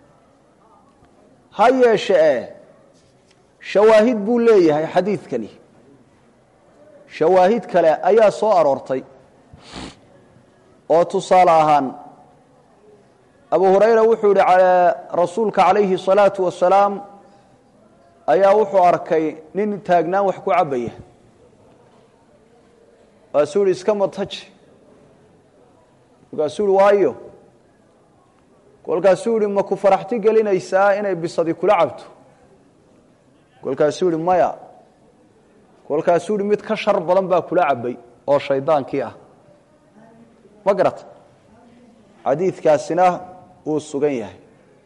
ha yeeshe e shawaahid buu leeyahay xadiidkani shawaahid kale ayaa soo aroortay oo tusaale ahaan abu hurayra wuxuu yihi rasuulka calayhi الsalaatu wasalaam ayaa wuxuu arkay nin taagnaan wax ku cabaya waasuu yihi iska mataji markaasuu yihi waayo kolkaasuu yihi ma ku faraxti gelinaysaa inay bisadi kula cabto kolkaasuu yihi maya kolkaasuu yihi mid ka shar badan baa kula cabay oo shaydaankii ah ma garata xadiidkaasina wuu sugan yahay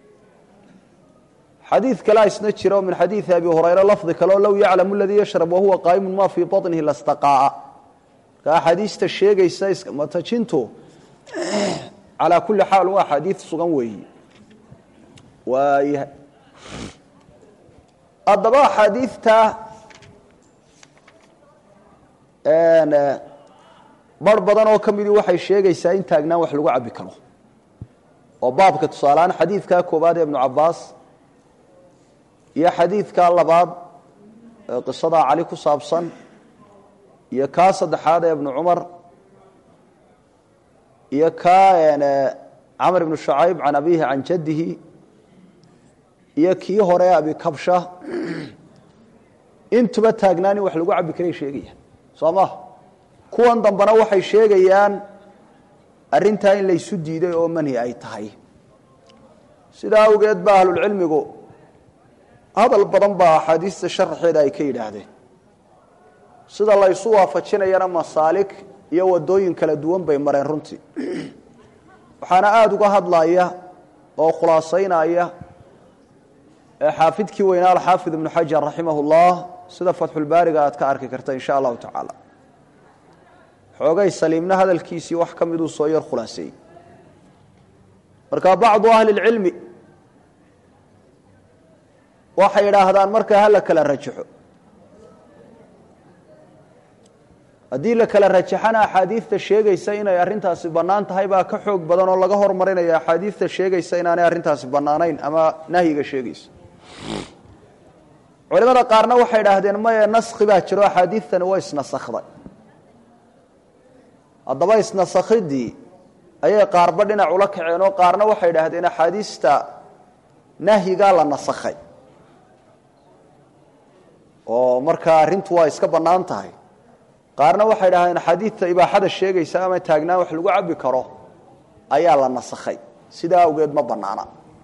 xadiid kalea isna jira oo min xadiidi abi hurayra lafdi kale oo low yaclamu aladii yashrab wahuwa qaa'imu ma fii baطnihi lastaqaa'a marka axaadiista sheegaysa matajintu calaa kulli xaal waa axaadiid sugan weeyi waayahay haddaba axaadiidta bar badan oo ka midii waxay sheegaysaa in taagnaan wax lagu cabbi karo oo baabka tusaalehaan xadiidkaa koowaad ee ibnu cabaas iyo xadiidkaa labaad ee qisadaa cali ku saabsan iyo kaa saddexaad ee ibnu cumar iyo kaa camr ibnu shacayb can abihi can jaddihi iyo kii hore abi kabsha intuba taagnaan in wax lagu cabbi karay sheegayaan soo maha kuwan dambena waxay sheegayaan arrintaa in laysu diiday oo manhi ay tahay sidaa awgeed ba ahlulcilmigu hadal badan baa axaadiista sharaxeeda ay ka yidhaahdeen sida laysu waafajinayana masaalik iyo wadooyin kala duwan bay mareen runtii waxaana aada uga hadlaya oo khulaasaynaya xaafidkii weynaa alxaafid ibnu xajar raximah ullah sida fatxulbaariga aad ka arki karta in sha allahu tacaala xoogay saliimna hadalkiisii wax ka miduu soo yar khulaaseeyey marka bacdu ahli اlcilmi waxay idhaahdaan markaa ha la kala rajaxo haddii la kala rajaxana axaadiidta sheegaysa inay arrintaasi bannaan tahay baa ka xoog badan oo laga hormarinaya axaadiidta sheegaysa inaanay arrintaasi bannaanayn ama nahyiga sheegaysa culimada qaarna waxay idhaahdeen maye naskhi baa jiro axaadiidtani waa isnasakhday haddaba isnasakhidii ayay qaarba dhinac ula kaceen oo qaarna waxay idhaahdeen axaadiista nahyigaa la nasakhay oo markaa arrintu waa iska bannaan tahay qaarna waxay idhahdeen axaadiidta ibaaxada sheegaysa ama taagnaan wax lagu cabbi karo ayaa la nasakhay sidaa awgeed ma bannaana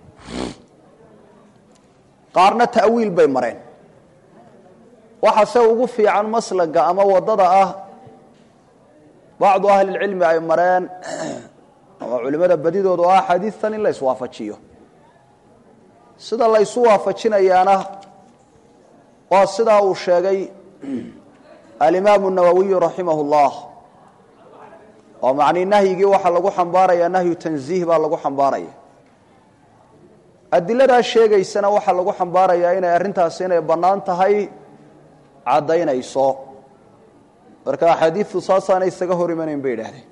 qaarna ta'wiil bay mareen waxase ugu fiican maslaga ama waddada ah bacdu ahlilcilmi ay mareen ama culimmada badidooda oo ah xadiidtan in la iswaafajiyo sida la ysu waafajinayaana waa sidaa uu sheegay alimaamu nawowiyu raximah اllah oo macnii nahyigii waxaa lagu xambaaraya nahyu tanziih baa lagu xambaaraya adiladaa sheegaysana waxaa lagu xambaarayaa inay arrintaasi inay bannaan tahay caddaynayso marka axaadiidtu saasaana isaga hor imanayn bay idhaahdeen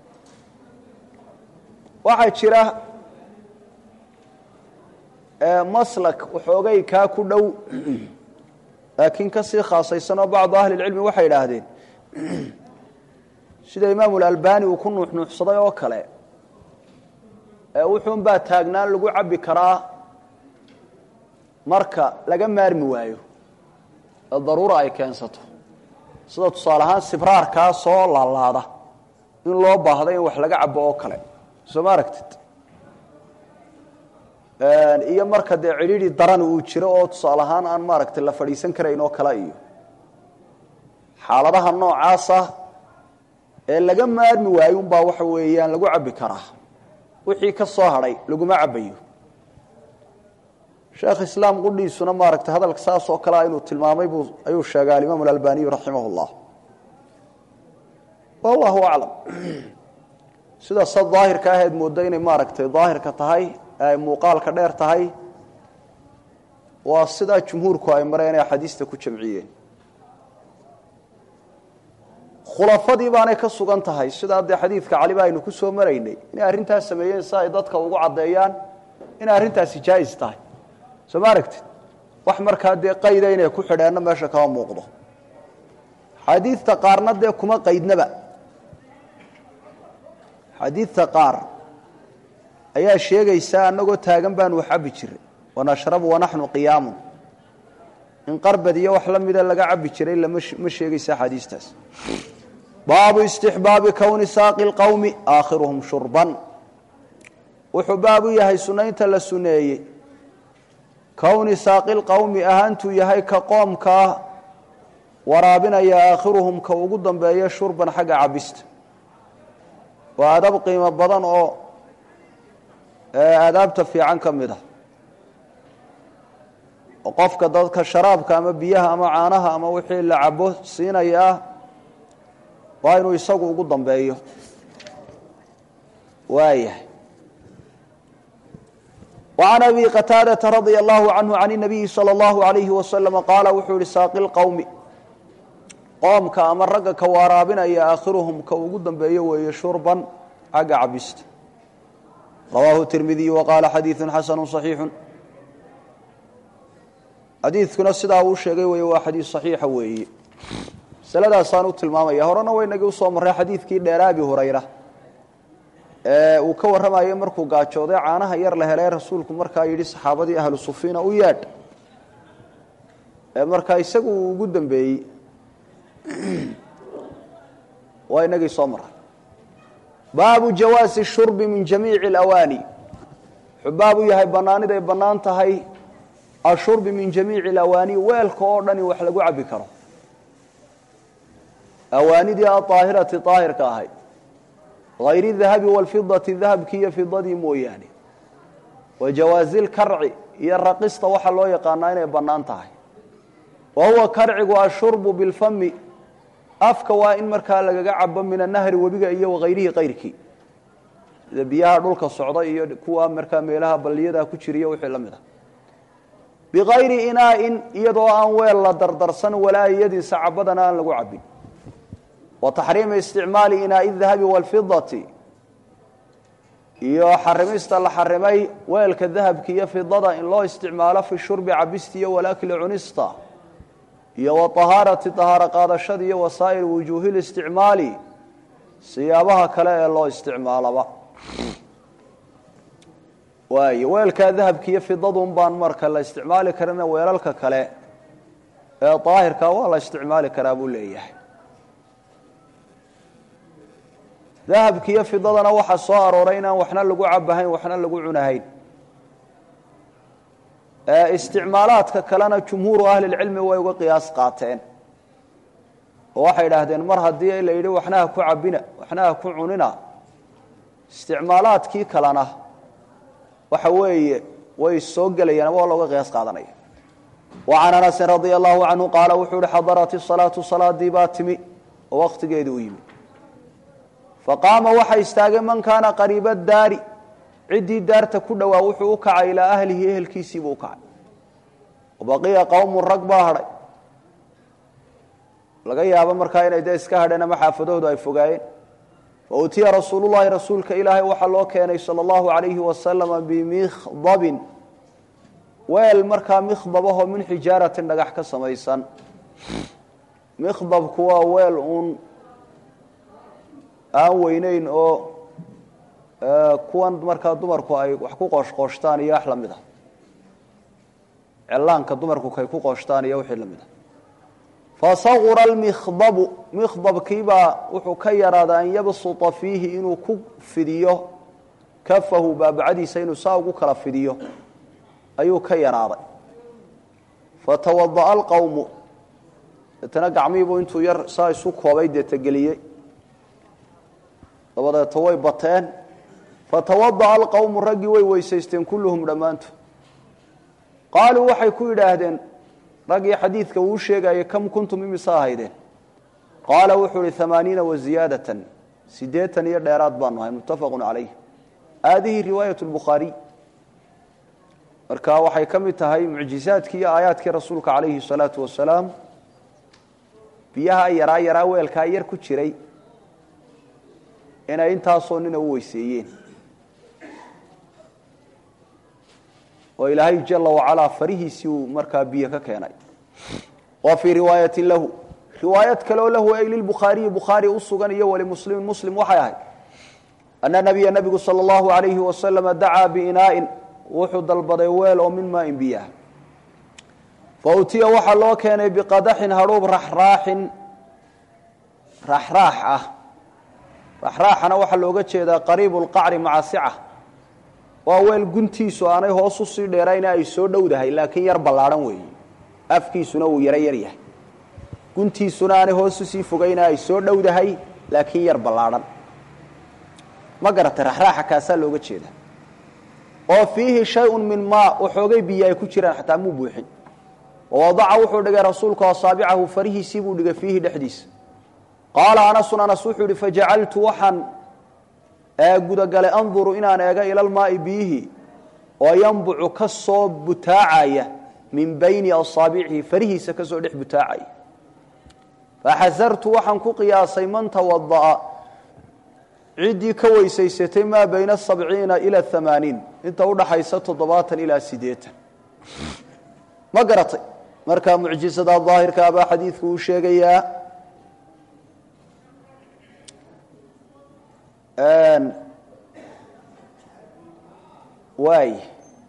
waxaa jira maslak waxoogay kaa ku dhow laakiin ka sii khaasaysanoo bacdu ahli lcilmi waxay idhaahdeen sida imaamu lalbani uu ku nuuxnuuxsaday oo kale wuxuun baa taagnaan lagu cabbi karaa marka laga maarmi waayo ee daruura ay keensato sida tusaale ahaan sibraarkaa soo laalaada in loo baahdo in wax laga cabo oo kale soo ma aragtid iyo marka dee cidhiidhi daran uu jiro oo tusaale ahaan aan maaragtay la fadhiisan karayn oo kale iyo xaaladaha noocaasa ee laga maarmi waayo unbaa waxa weeyaan lagu cabbi karaa wixii ka soo hadhay laguma cabbayo sheekh islaam qudhiisuna maaragtay hadalka saas oo kalea inuu tilmaamay buu ayuu sheegay alimaam alalbaniyu raximah اllah wallahu aclam sida sa daahirka aheed mooddo inay maaragtay daahirka tahay ay muuqaalka dheer tahay waa sidaa jumhuurku ay mareen ee axaadiista ku jamciyeen khulafadii baanay ka sugan tahay sidaa dee xadiidka caliba aynu ku soo maraynay inay arrintaas sameeyeen si ay dadka ugu caddeeyaan inay arrintaasi jaais tahay soo ma aragtid wax markaa dee qayda inay ku xidheenno meesha kama muuqdo xadiidta qaarna dee kuma qaydnaba xadiidta qaar ayaa sheegaysaa annagoo taagan baanu wax cabbi jiray wanashrabu wanaxnu qiyaamun in qarbad iyo wax la mida laga cabbi jiray lama sheegaysa axaadiistaas baabu istixbaabi kowni saaqi lqowmi aakhiruhum shurban wuxuu baab u yahay sunaynta la suneeyey kowni saaqi lqowmi ahaantuu yahay ka qoomkaa waraabinaya aakhiruhum ka ugu dambeeya shurban xagga cabista waa adab qiimo badan oo aadaabta fiican ka mid ah oo qofka dadka sharaabka ama biyaha ama caanaha ama wixii la cabo siinayaa waa inuu isagu ugu dambeeyo waayahay وعن أبي qتاadة رضي الله عنه عن النبي صلى الله عليه وسلم qاaل wuxuu yihi sاaqi الqوم qoomka ama ragga ka waraabinaya aakhiruhum ka ugu dambeeyo weeye shurban xagga cabista rawaahu التirmidiي وqاala xadiiث xasن صaحيiح xadiidkuna sidaa uu sheegay wey waa xadiis صaxiixa weeye masaladaasaan u tilmaamaya horena waynagii usoo marray xadiidkii dheer abi hurayra uu ka warramayo markuu gaajooday caanaha yar la helay rasuulku markaa yidhi saxaabadii ahlu sufiina u yeedh markaa isagu uu ugu dambeeyey waa inagii soo maray baabu jawaasi shurbi min jamiici اlawaani wuxuu baab u yahay banaaniday bannaan tahay ashurbi min jamiici اlawaani weelka oo dhan in wax lagu cabbi karo awaanidii aaahirati aahirka ahayd hayri dahabi walfidati dahabkii iyo fidadii mooyaane wa jawaazi lkarci iyo raqista waxaa loo yaqaanaa inay bannaan tahay wa huwa karcigu ashurbu bilfami afka waa in markaa lagaga cabo min anahri webiga iyo wahayrihi kayrkii sida biyaha dhulka socda iyo kuwa markaa meelaha balliyada ku jiriya wixii la mid ah bikayri inaain iyadoo aan weel la dardarsan walaa yadin sacabadana aan lagu cabin wa taxriimi isticmaali inaai dahabi walfidati iyo xarimista la xarimay weelka dahabka iyo fidada in loo isticmaalo fi shurbi cabista iyo walakli cunista iyo wa tahaarati tahaaro qaadashada iyo wasaa'ir wujuuhi listicmaali siyaabaha kale ee loo isticmaalaba waay weelkaa dahabka iyo fidadun baan marka la isticmaali karina weelalka kale ee daahirka waa la isticmaali karaa buu leeyahay dahabka iyo fidadana waxaa soo arooray inaan waxna lagu cabahayn waxna lagu cunahayn isticmaalaadka kalena jumhuuru ahlilcilmi way uga qiyaas qaateen oo waxay idhaahdeen mar haddii la yidhi waxna ha ku cabina waxna ha ku cunina isticmaalaadkii kalena waxa weeye way soo gelayaan ama waa looga qiyaas qaadanaya wa can anasin radia allahu canhu qaala wuxuu yihi xadarat isalaatu salaadii baa timi oo waktigeedii u yimi faqaama waxa istaagay man kaana qariiba daari ciddii daarta ku dhowaa wuxuu u kacay ilaa ahlihi ehelkiisiibuu u kacay wabaqiya qowmun rag baa hadhay laga yaabo markaa inay dee iska hadheen ama xaafadahoodu ay fogaayeen fautiya rasuulullahi rasuulka ilaahay waxaa loo keenay sala allahu alayhi wasalama bimikhdabin weel markaa mikhdabahoo min xijaaratin dhagax ka samaysan mikhdabku waa weel uun aan weyneyn oo kuwan markaa dumarku ay wax ku qooshqooshtaan iyo wax la mid ah cillaanka dumarku kay ku qooshtaan iyo wixii lamid a fasaqura almikhdabu mikhdabkiibaa wuxuu ka yaraaday an yabsuta fiihi inuu ku fidiyo kafahu baabacadiisa inuu saa ugu kala fidiyo ayuu ka yaraaday fatawada'a alqowmu deetana gacmihiibuu intuu yar saa isu koobay deetageliyey dabadeeto way bateen fatawada'a alqowmu raggii way weysaysteen kulluhum dhammaantood qaaluu waxay ku yidhaahdeen raggii xadiidka uu sheegayay kam kuntum imisa ahaydeen qaala wuxuu ihi amaaniina waziyaadatan sideetan iyo dheeraad baanu ahay muttafaqu calayh haadihi riwaayat lbukhaariy marka waxay ka mid tahay mucjizaadkii iyo aayaadkii rasuulka calayhi salaatu wasalaam biyaha yaraa yaraa weelkaa yar ku jiray inay intaasoo nina u weyseeyeen oo ilaahay jala wacalaa farihiisii uu markaa biyo ka keenay wa fii riwaayatin lahu riwaayad kaleoo lahu ay lilbukhaariyi bukhaari u sugan iyo walimuslimin muslim waxay ahayd ana nabiya nabigu sala allahu alayhi wasalama dacaa biinaa'in wuxuu dalbaday weel oo min maain biyaah fa utiya waxaa loo keenay biqadaxin hadhuub raxraaxin raxraax ah raxraaxana waxaa looga jeedaa qariibu lqacri maca sica waa weel guntiisu aanay hoos usii dheerayna ay soo dhowdahay laakiin yar ballaadhan weeye afkiisuna uu yaro yar yahay guntiisuna aanay hoos usii fogayna ay soo dhowdahay laakiin yar ballaadhan ma garatay raxraaxa kaasaa looga jeeda oo fiihi shay-un min maa waxoogay biyo ay ku jiraan xataa muu buuxin wawadaca wuxuu dhigay rasuulku asaabicahu farihiisii buu dhigay fiihi dhexdiisa qaala anasun anas wuxuu yihi fajacaltu waxaan gudagalay anduru inaan eega ila lmaai biyihi oo yanbucu ka soo butaacaya min bayni asaabicihi farihiisa ka soo dhex butaacaya faxasartu waxaan ku qiyaasay man tawada'a ciddii ka weysaysatay maa bayna sabciina ila amaaniin inta udhaxaysa toddobaatan ilaa sideetan ma garatay markaa mucjisada daahirka abaa xadiidku uu sheegayaa waay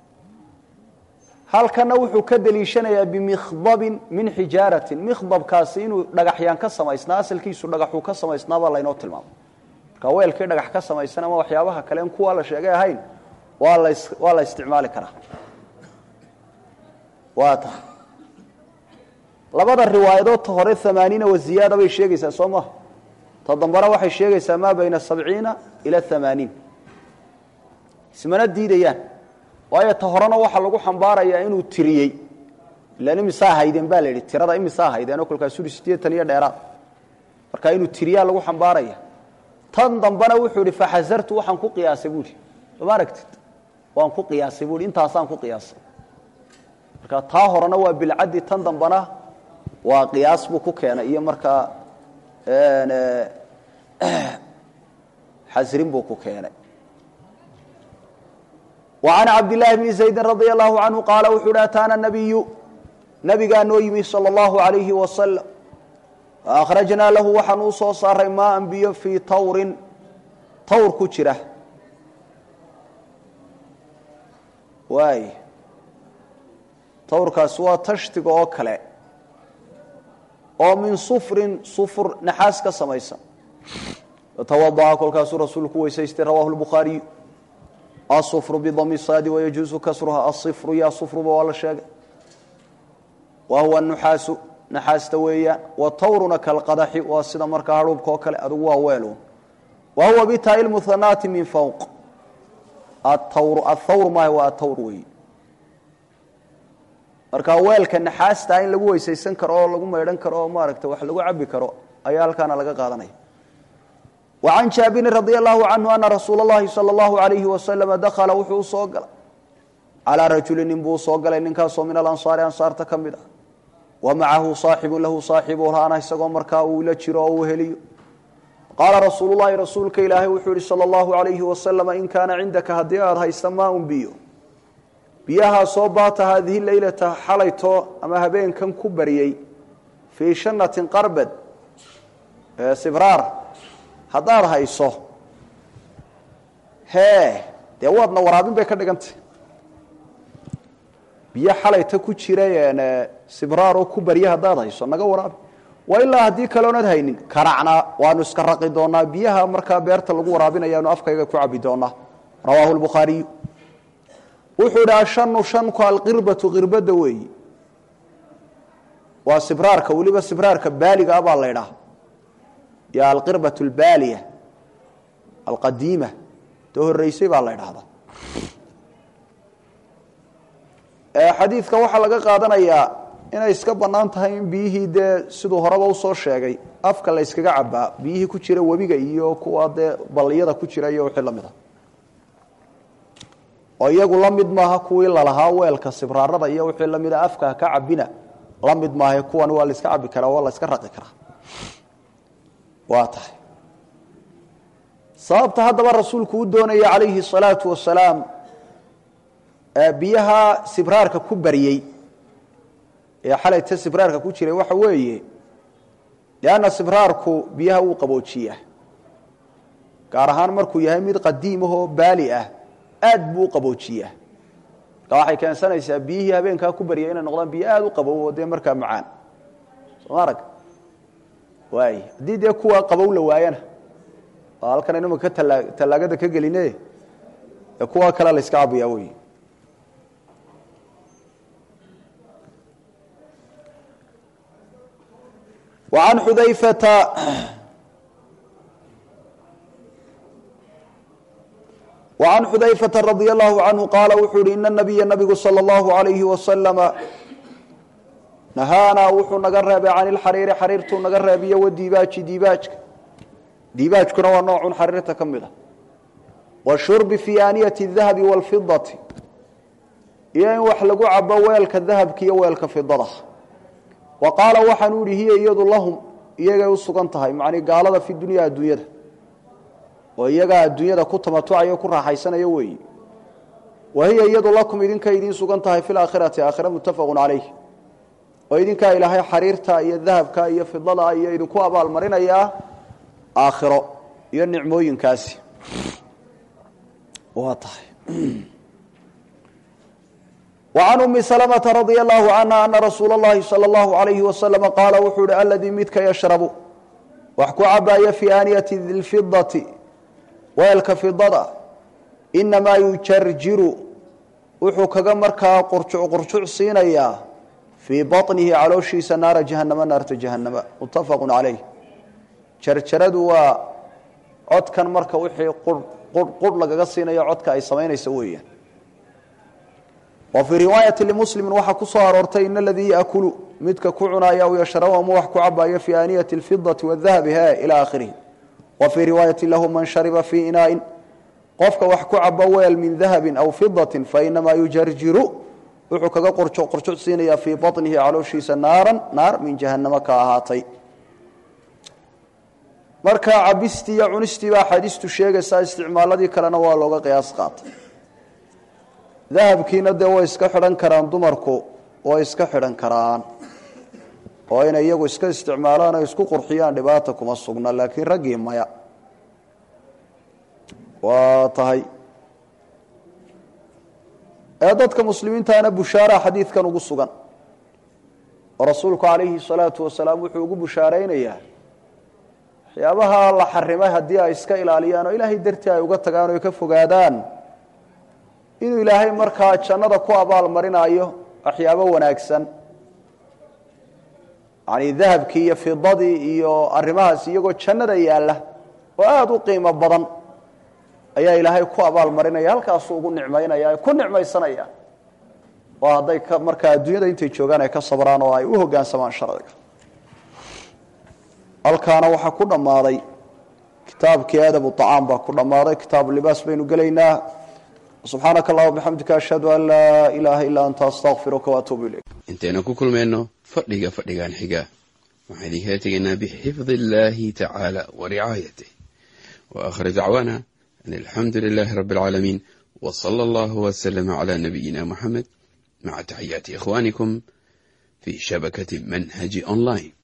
halkana wuxuu ka deliishanayaa bimikhdabin min xijaaratin mikhdabkaasi inuu dhagaxyaan ka samaysnaa asalkiisu dhagaxuu ka samaysnaabaa laynoo tilmaamay marka weelkii dhagax ka samaysan ama waxyaabaha kale in kuwa la sheegay ahayn waa la waa la isticmaali karaa waa tahay labada riwaayadood ta hore amaaniina waziyaada bay sheegaysaa soo maha ta dambana waxay sheegaysaa maa bayna sabciina ila amaaniin ismana diidayaan waayo ta horena waxaa lagu xambaarayaa inuu tiriyey ilan imisaa haydeen baa la yidhi tirada imisaa haydeenoo kolkaasuri sideetan iyo dheeraad marka inuu tiriyaa lagu xambaaraya tan dambena wuxuu ihi faxasartu waxaan ku qiyaasay buuhi sooma aragtid waan ku qiyaasay buuhi intaasaan ku qiyaasay marka taa horena waa bilcaddi tan dambena waa qiyaas buu ku keenay iyo markaa xasrin buu ku keenay وعن cabd للahi بن زaيdi رaضي الlaه عanهu qaala wuxuu hi ataana النabiyu nabigaa noo yimi salى الlahu عalayhi wasalam faأkhrajnaa lahu waxaan uu soo saaray maaan biyo fii tawrin tawr ku jira waay tawrkaasi waa tashtiga oo kale oo min sufrin sufur naxaas ka samaysan fatawada'a kolkaasuu rasuulku weysaystay rawahu الbukhaariyu asufru bidami saadi wayajuusu kasruha asifru ya sufruba waa la sheegay wa huwa nuxaasu naxaasta weeyaan wa tawruna kalqadaxi waa sida markaa hadhuubka oo kale adugu waa weelun wa huwa bitaai lmuhanaati min fawq atawr athawr maaha waa atawr weeyi marka weelka naxaasta in lagu weysaysan karo oo lagu maydhan karo oo maaragta wax lagu cabi karo ayaa halkaana laga qaadanaya وعن jاaبiر رضي الله عنه أنa رsuuل اللhi صلى الله عليه وسلم dkلa wuxuu usoo galay عalىa rajuلi nin buu usoo galay ninkaasoo min alanصاari ansaarta ka mid ah وamacahu صaaxibu lahu صaaxibu laana isagoo markaa uu la jiro oo uu heliyo qaala rasuul الlahi rasuulka ilaahay wuxuu yihi slى الlaهu عaليهi وasلم in kaana cindaka haddii aad haysta maa un biyo biyahaasoo baata haadihi leylata xalayto ama habeenkan ku baryey fii shanaةi qarbed sbraar haddaad hayso hee dee waadna waraabin bay ka dhigantay biyo xalayta ku jira sibraaroo ku barya haddaad hayso naga waraabi waa ilaa haddii kaleonad haynin karacnaa waanu iska raqi doonaa biyaha markaa beerta lagu waraabinayaanu afkayga ku cabi doonaa rawaahu lbukhaariyu wuxuu idhi ashanu shanku alqirbatu qirbada weeyi waa sibraarka weliba sibraarka baaliga ah baa la ydhaha yo alqirbatu albaaliya alqadiima ta horeysay baa la ydhahdaa xadiidka waxaa laga qaadanayaa inay iska bannaan tahay in biyihii dee siduu horeba usoo sheegay afka la yskaga cabaa biyihii ku jira webiga iyo kuwa dee balliyada ku jira iyo wixii la mid a oo iyagu la mid maaha kuwii lalahaa weelka sibraarada iyo wixii la mida afka ka cabina la mid maaha kuwan waa la iska cabi karaa waa la iska raqi karaa waa tahay sababta haddaba rasuulku u doonaya calayhi الsalaatu wasalaam biyaha sibraarka ku baryey ee xalayta sibraarka ku jiray waxa weeye lianna sibraarku biyaha wuu qaboojiyaa gaar ahaan markuu yahay mid qadiimahoo baali ah aad buu u qaboojiyaa marka waxay keensanaysaa biyihii habeenkaa ku baryay inay noqdaan biyo aada u qabow oo dee markaa macaan sooma arag waay haddii dee kuwa qabow la waayana oo halkan aynu imaka tala tallaagada ka geline ee kuwa kale la yska cabayaa wey وعن xudayفة وعن xudayفة رضي الله عنه qاala wuxuu uhi iن النبya نبgu slى الlaه عaليهi وasلم نahaanaa wuxuu naga reebay can اlxariiri xariirtuu naga reebiyo wdiibaaji diibaajka diibaajkuna waa noocun xariirta ka mid a washurbi fi aaniyati الdahabi wاlfidaةi iyo in wax lagu cabo weelka dahabka iyo weelka fidada wa qaala waxaanu ihi hiya iyadu lahum iyagay u sugan tahay macnii gaalada fi dunya adduunyada oo iyagaa adduunyada ku tamatucayo ku raaxaysanaya weeyi wa hiya iyadu lakum idinkay idiin sugan tahay fi laakhirati aakhira muttafaqun calayh oo idinkaa ilaahay xariirta iyo dahabka iyo fidada iyo idinku abaalmarinayaa aakhiro iyo nicmooyinkaasi waa tahay وعن أmi سلمة رضي الله عنها أنa رasuul الlahi slى الlaه عaليه وسلم qaala wuxuu hi aladii midka yashrabu wax ku cabaaya fii aaniyati اlfidaةi weelka fidada inamaa yujarjiru wuxuu kaga markaa qurjuc qurjuc siinayaa fii baطnihi calooshiisa naara jahanama naarta jahanama mutafaq عalayh jarjaradu waa codkan marka wixii qurh lagaga siinayo codka ay samaynaysa weeyaan wa fii riwaayati limuslimi waxaa ku soo aroortay in aladii yaakulu midka ku cunaaya aw yashrabu ama wax ku cabaayo fii aaniyati اlfidati wadahabi he ilى aakhirihi wa fii riwaayati lahu man shariba fii inaain qofka wax ku cabo weel min dahabi aw fidati fainamaa yujarjiru wuxuu kaga qorjo qorjo siinayaa fii baطnihi calooshiisa naaran naar min jahanamo ka ahaatay marka cabistii iyo cunistii baa axaadiistu sheegaysaa isticmaaladii kalena waa looga qiyaas qaatay dahabkiina dee way iska xidhan karaan dumarku way iska xidhan karaan oo inay iyagu iska isticmaalaan o isku qurxiyaan dhibaata kuma sugna laakiin raggii maya waa tahay ee dadka muslimiintaana bushaara xadiidkan ugu sugan oo rasuulku calayhi salaatu wasalaam wuxuu ugu bushaaraynayaa waxyaabaha la xarimay haddii ay iska ilaaliyaan oo ilaahay dartii ay uga tagaan o ay ka fogaadaan inuu ilaahay markaa jannada ku abaal marinaayo waxyaabo wanaagsan yani dahabkii iyo fidadii iyo arrimahaas iyagoo jannada yaalla oo aada u qiimo badan ayaa ilaahay ku abaal marinaya halkaasuu ugu nicmaynaya ku nicmaysanaya oo hadday markaa adduunyada intay joogaan ay ka sabraan oo ay u hoggaansamaan sharciga halkaana waxaa ku dhammaaday kitaabkii adabu acaam baa ku dhammaaday kitaabu libaas baynu gelaynaa subxaanaka allahuma bixamdika ashhadu an laa ilaaha illaa anta astaqfiruka waatuubu ilayk intaynu ku kulmayno fadhiga fadhigan xiga waxaan idinkala tegaynaa bixifdi illaahi tacaala wa ricaayatih wa aakhir dacwaana an alxamdu lilaahi rabbi alcaalamiin wa sala allahu waslama calaa nabiyina muxamed maca taxiyaati ikhwaanikum fii shabakati manhaji online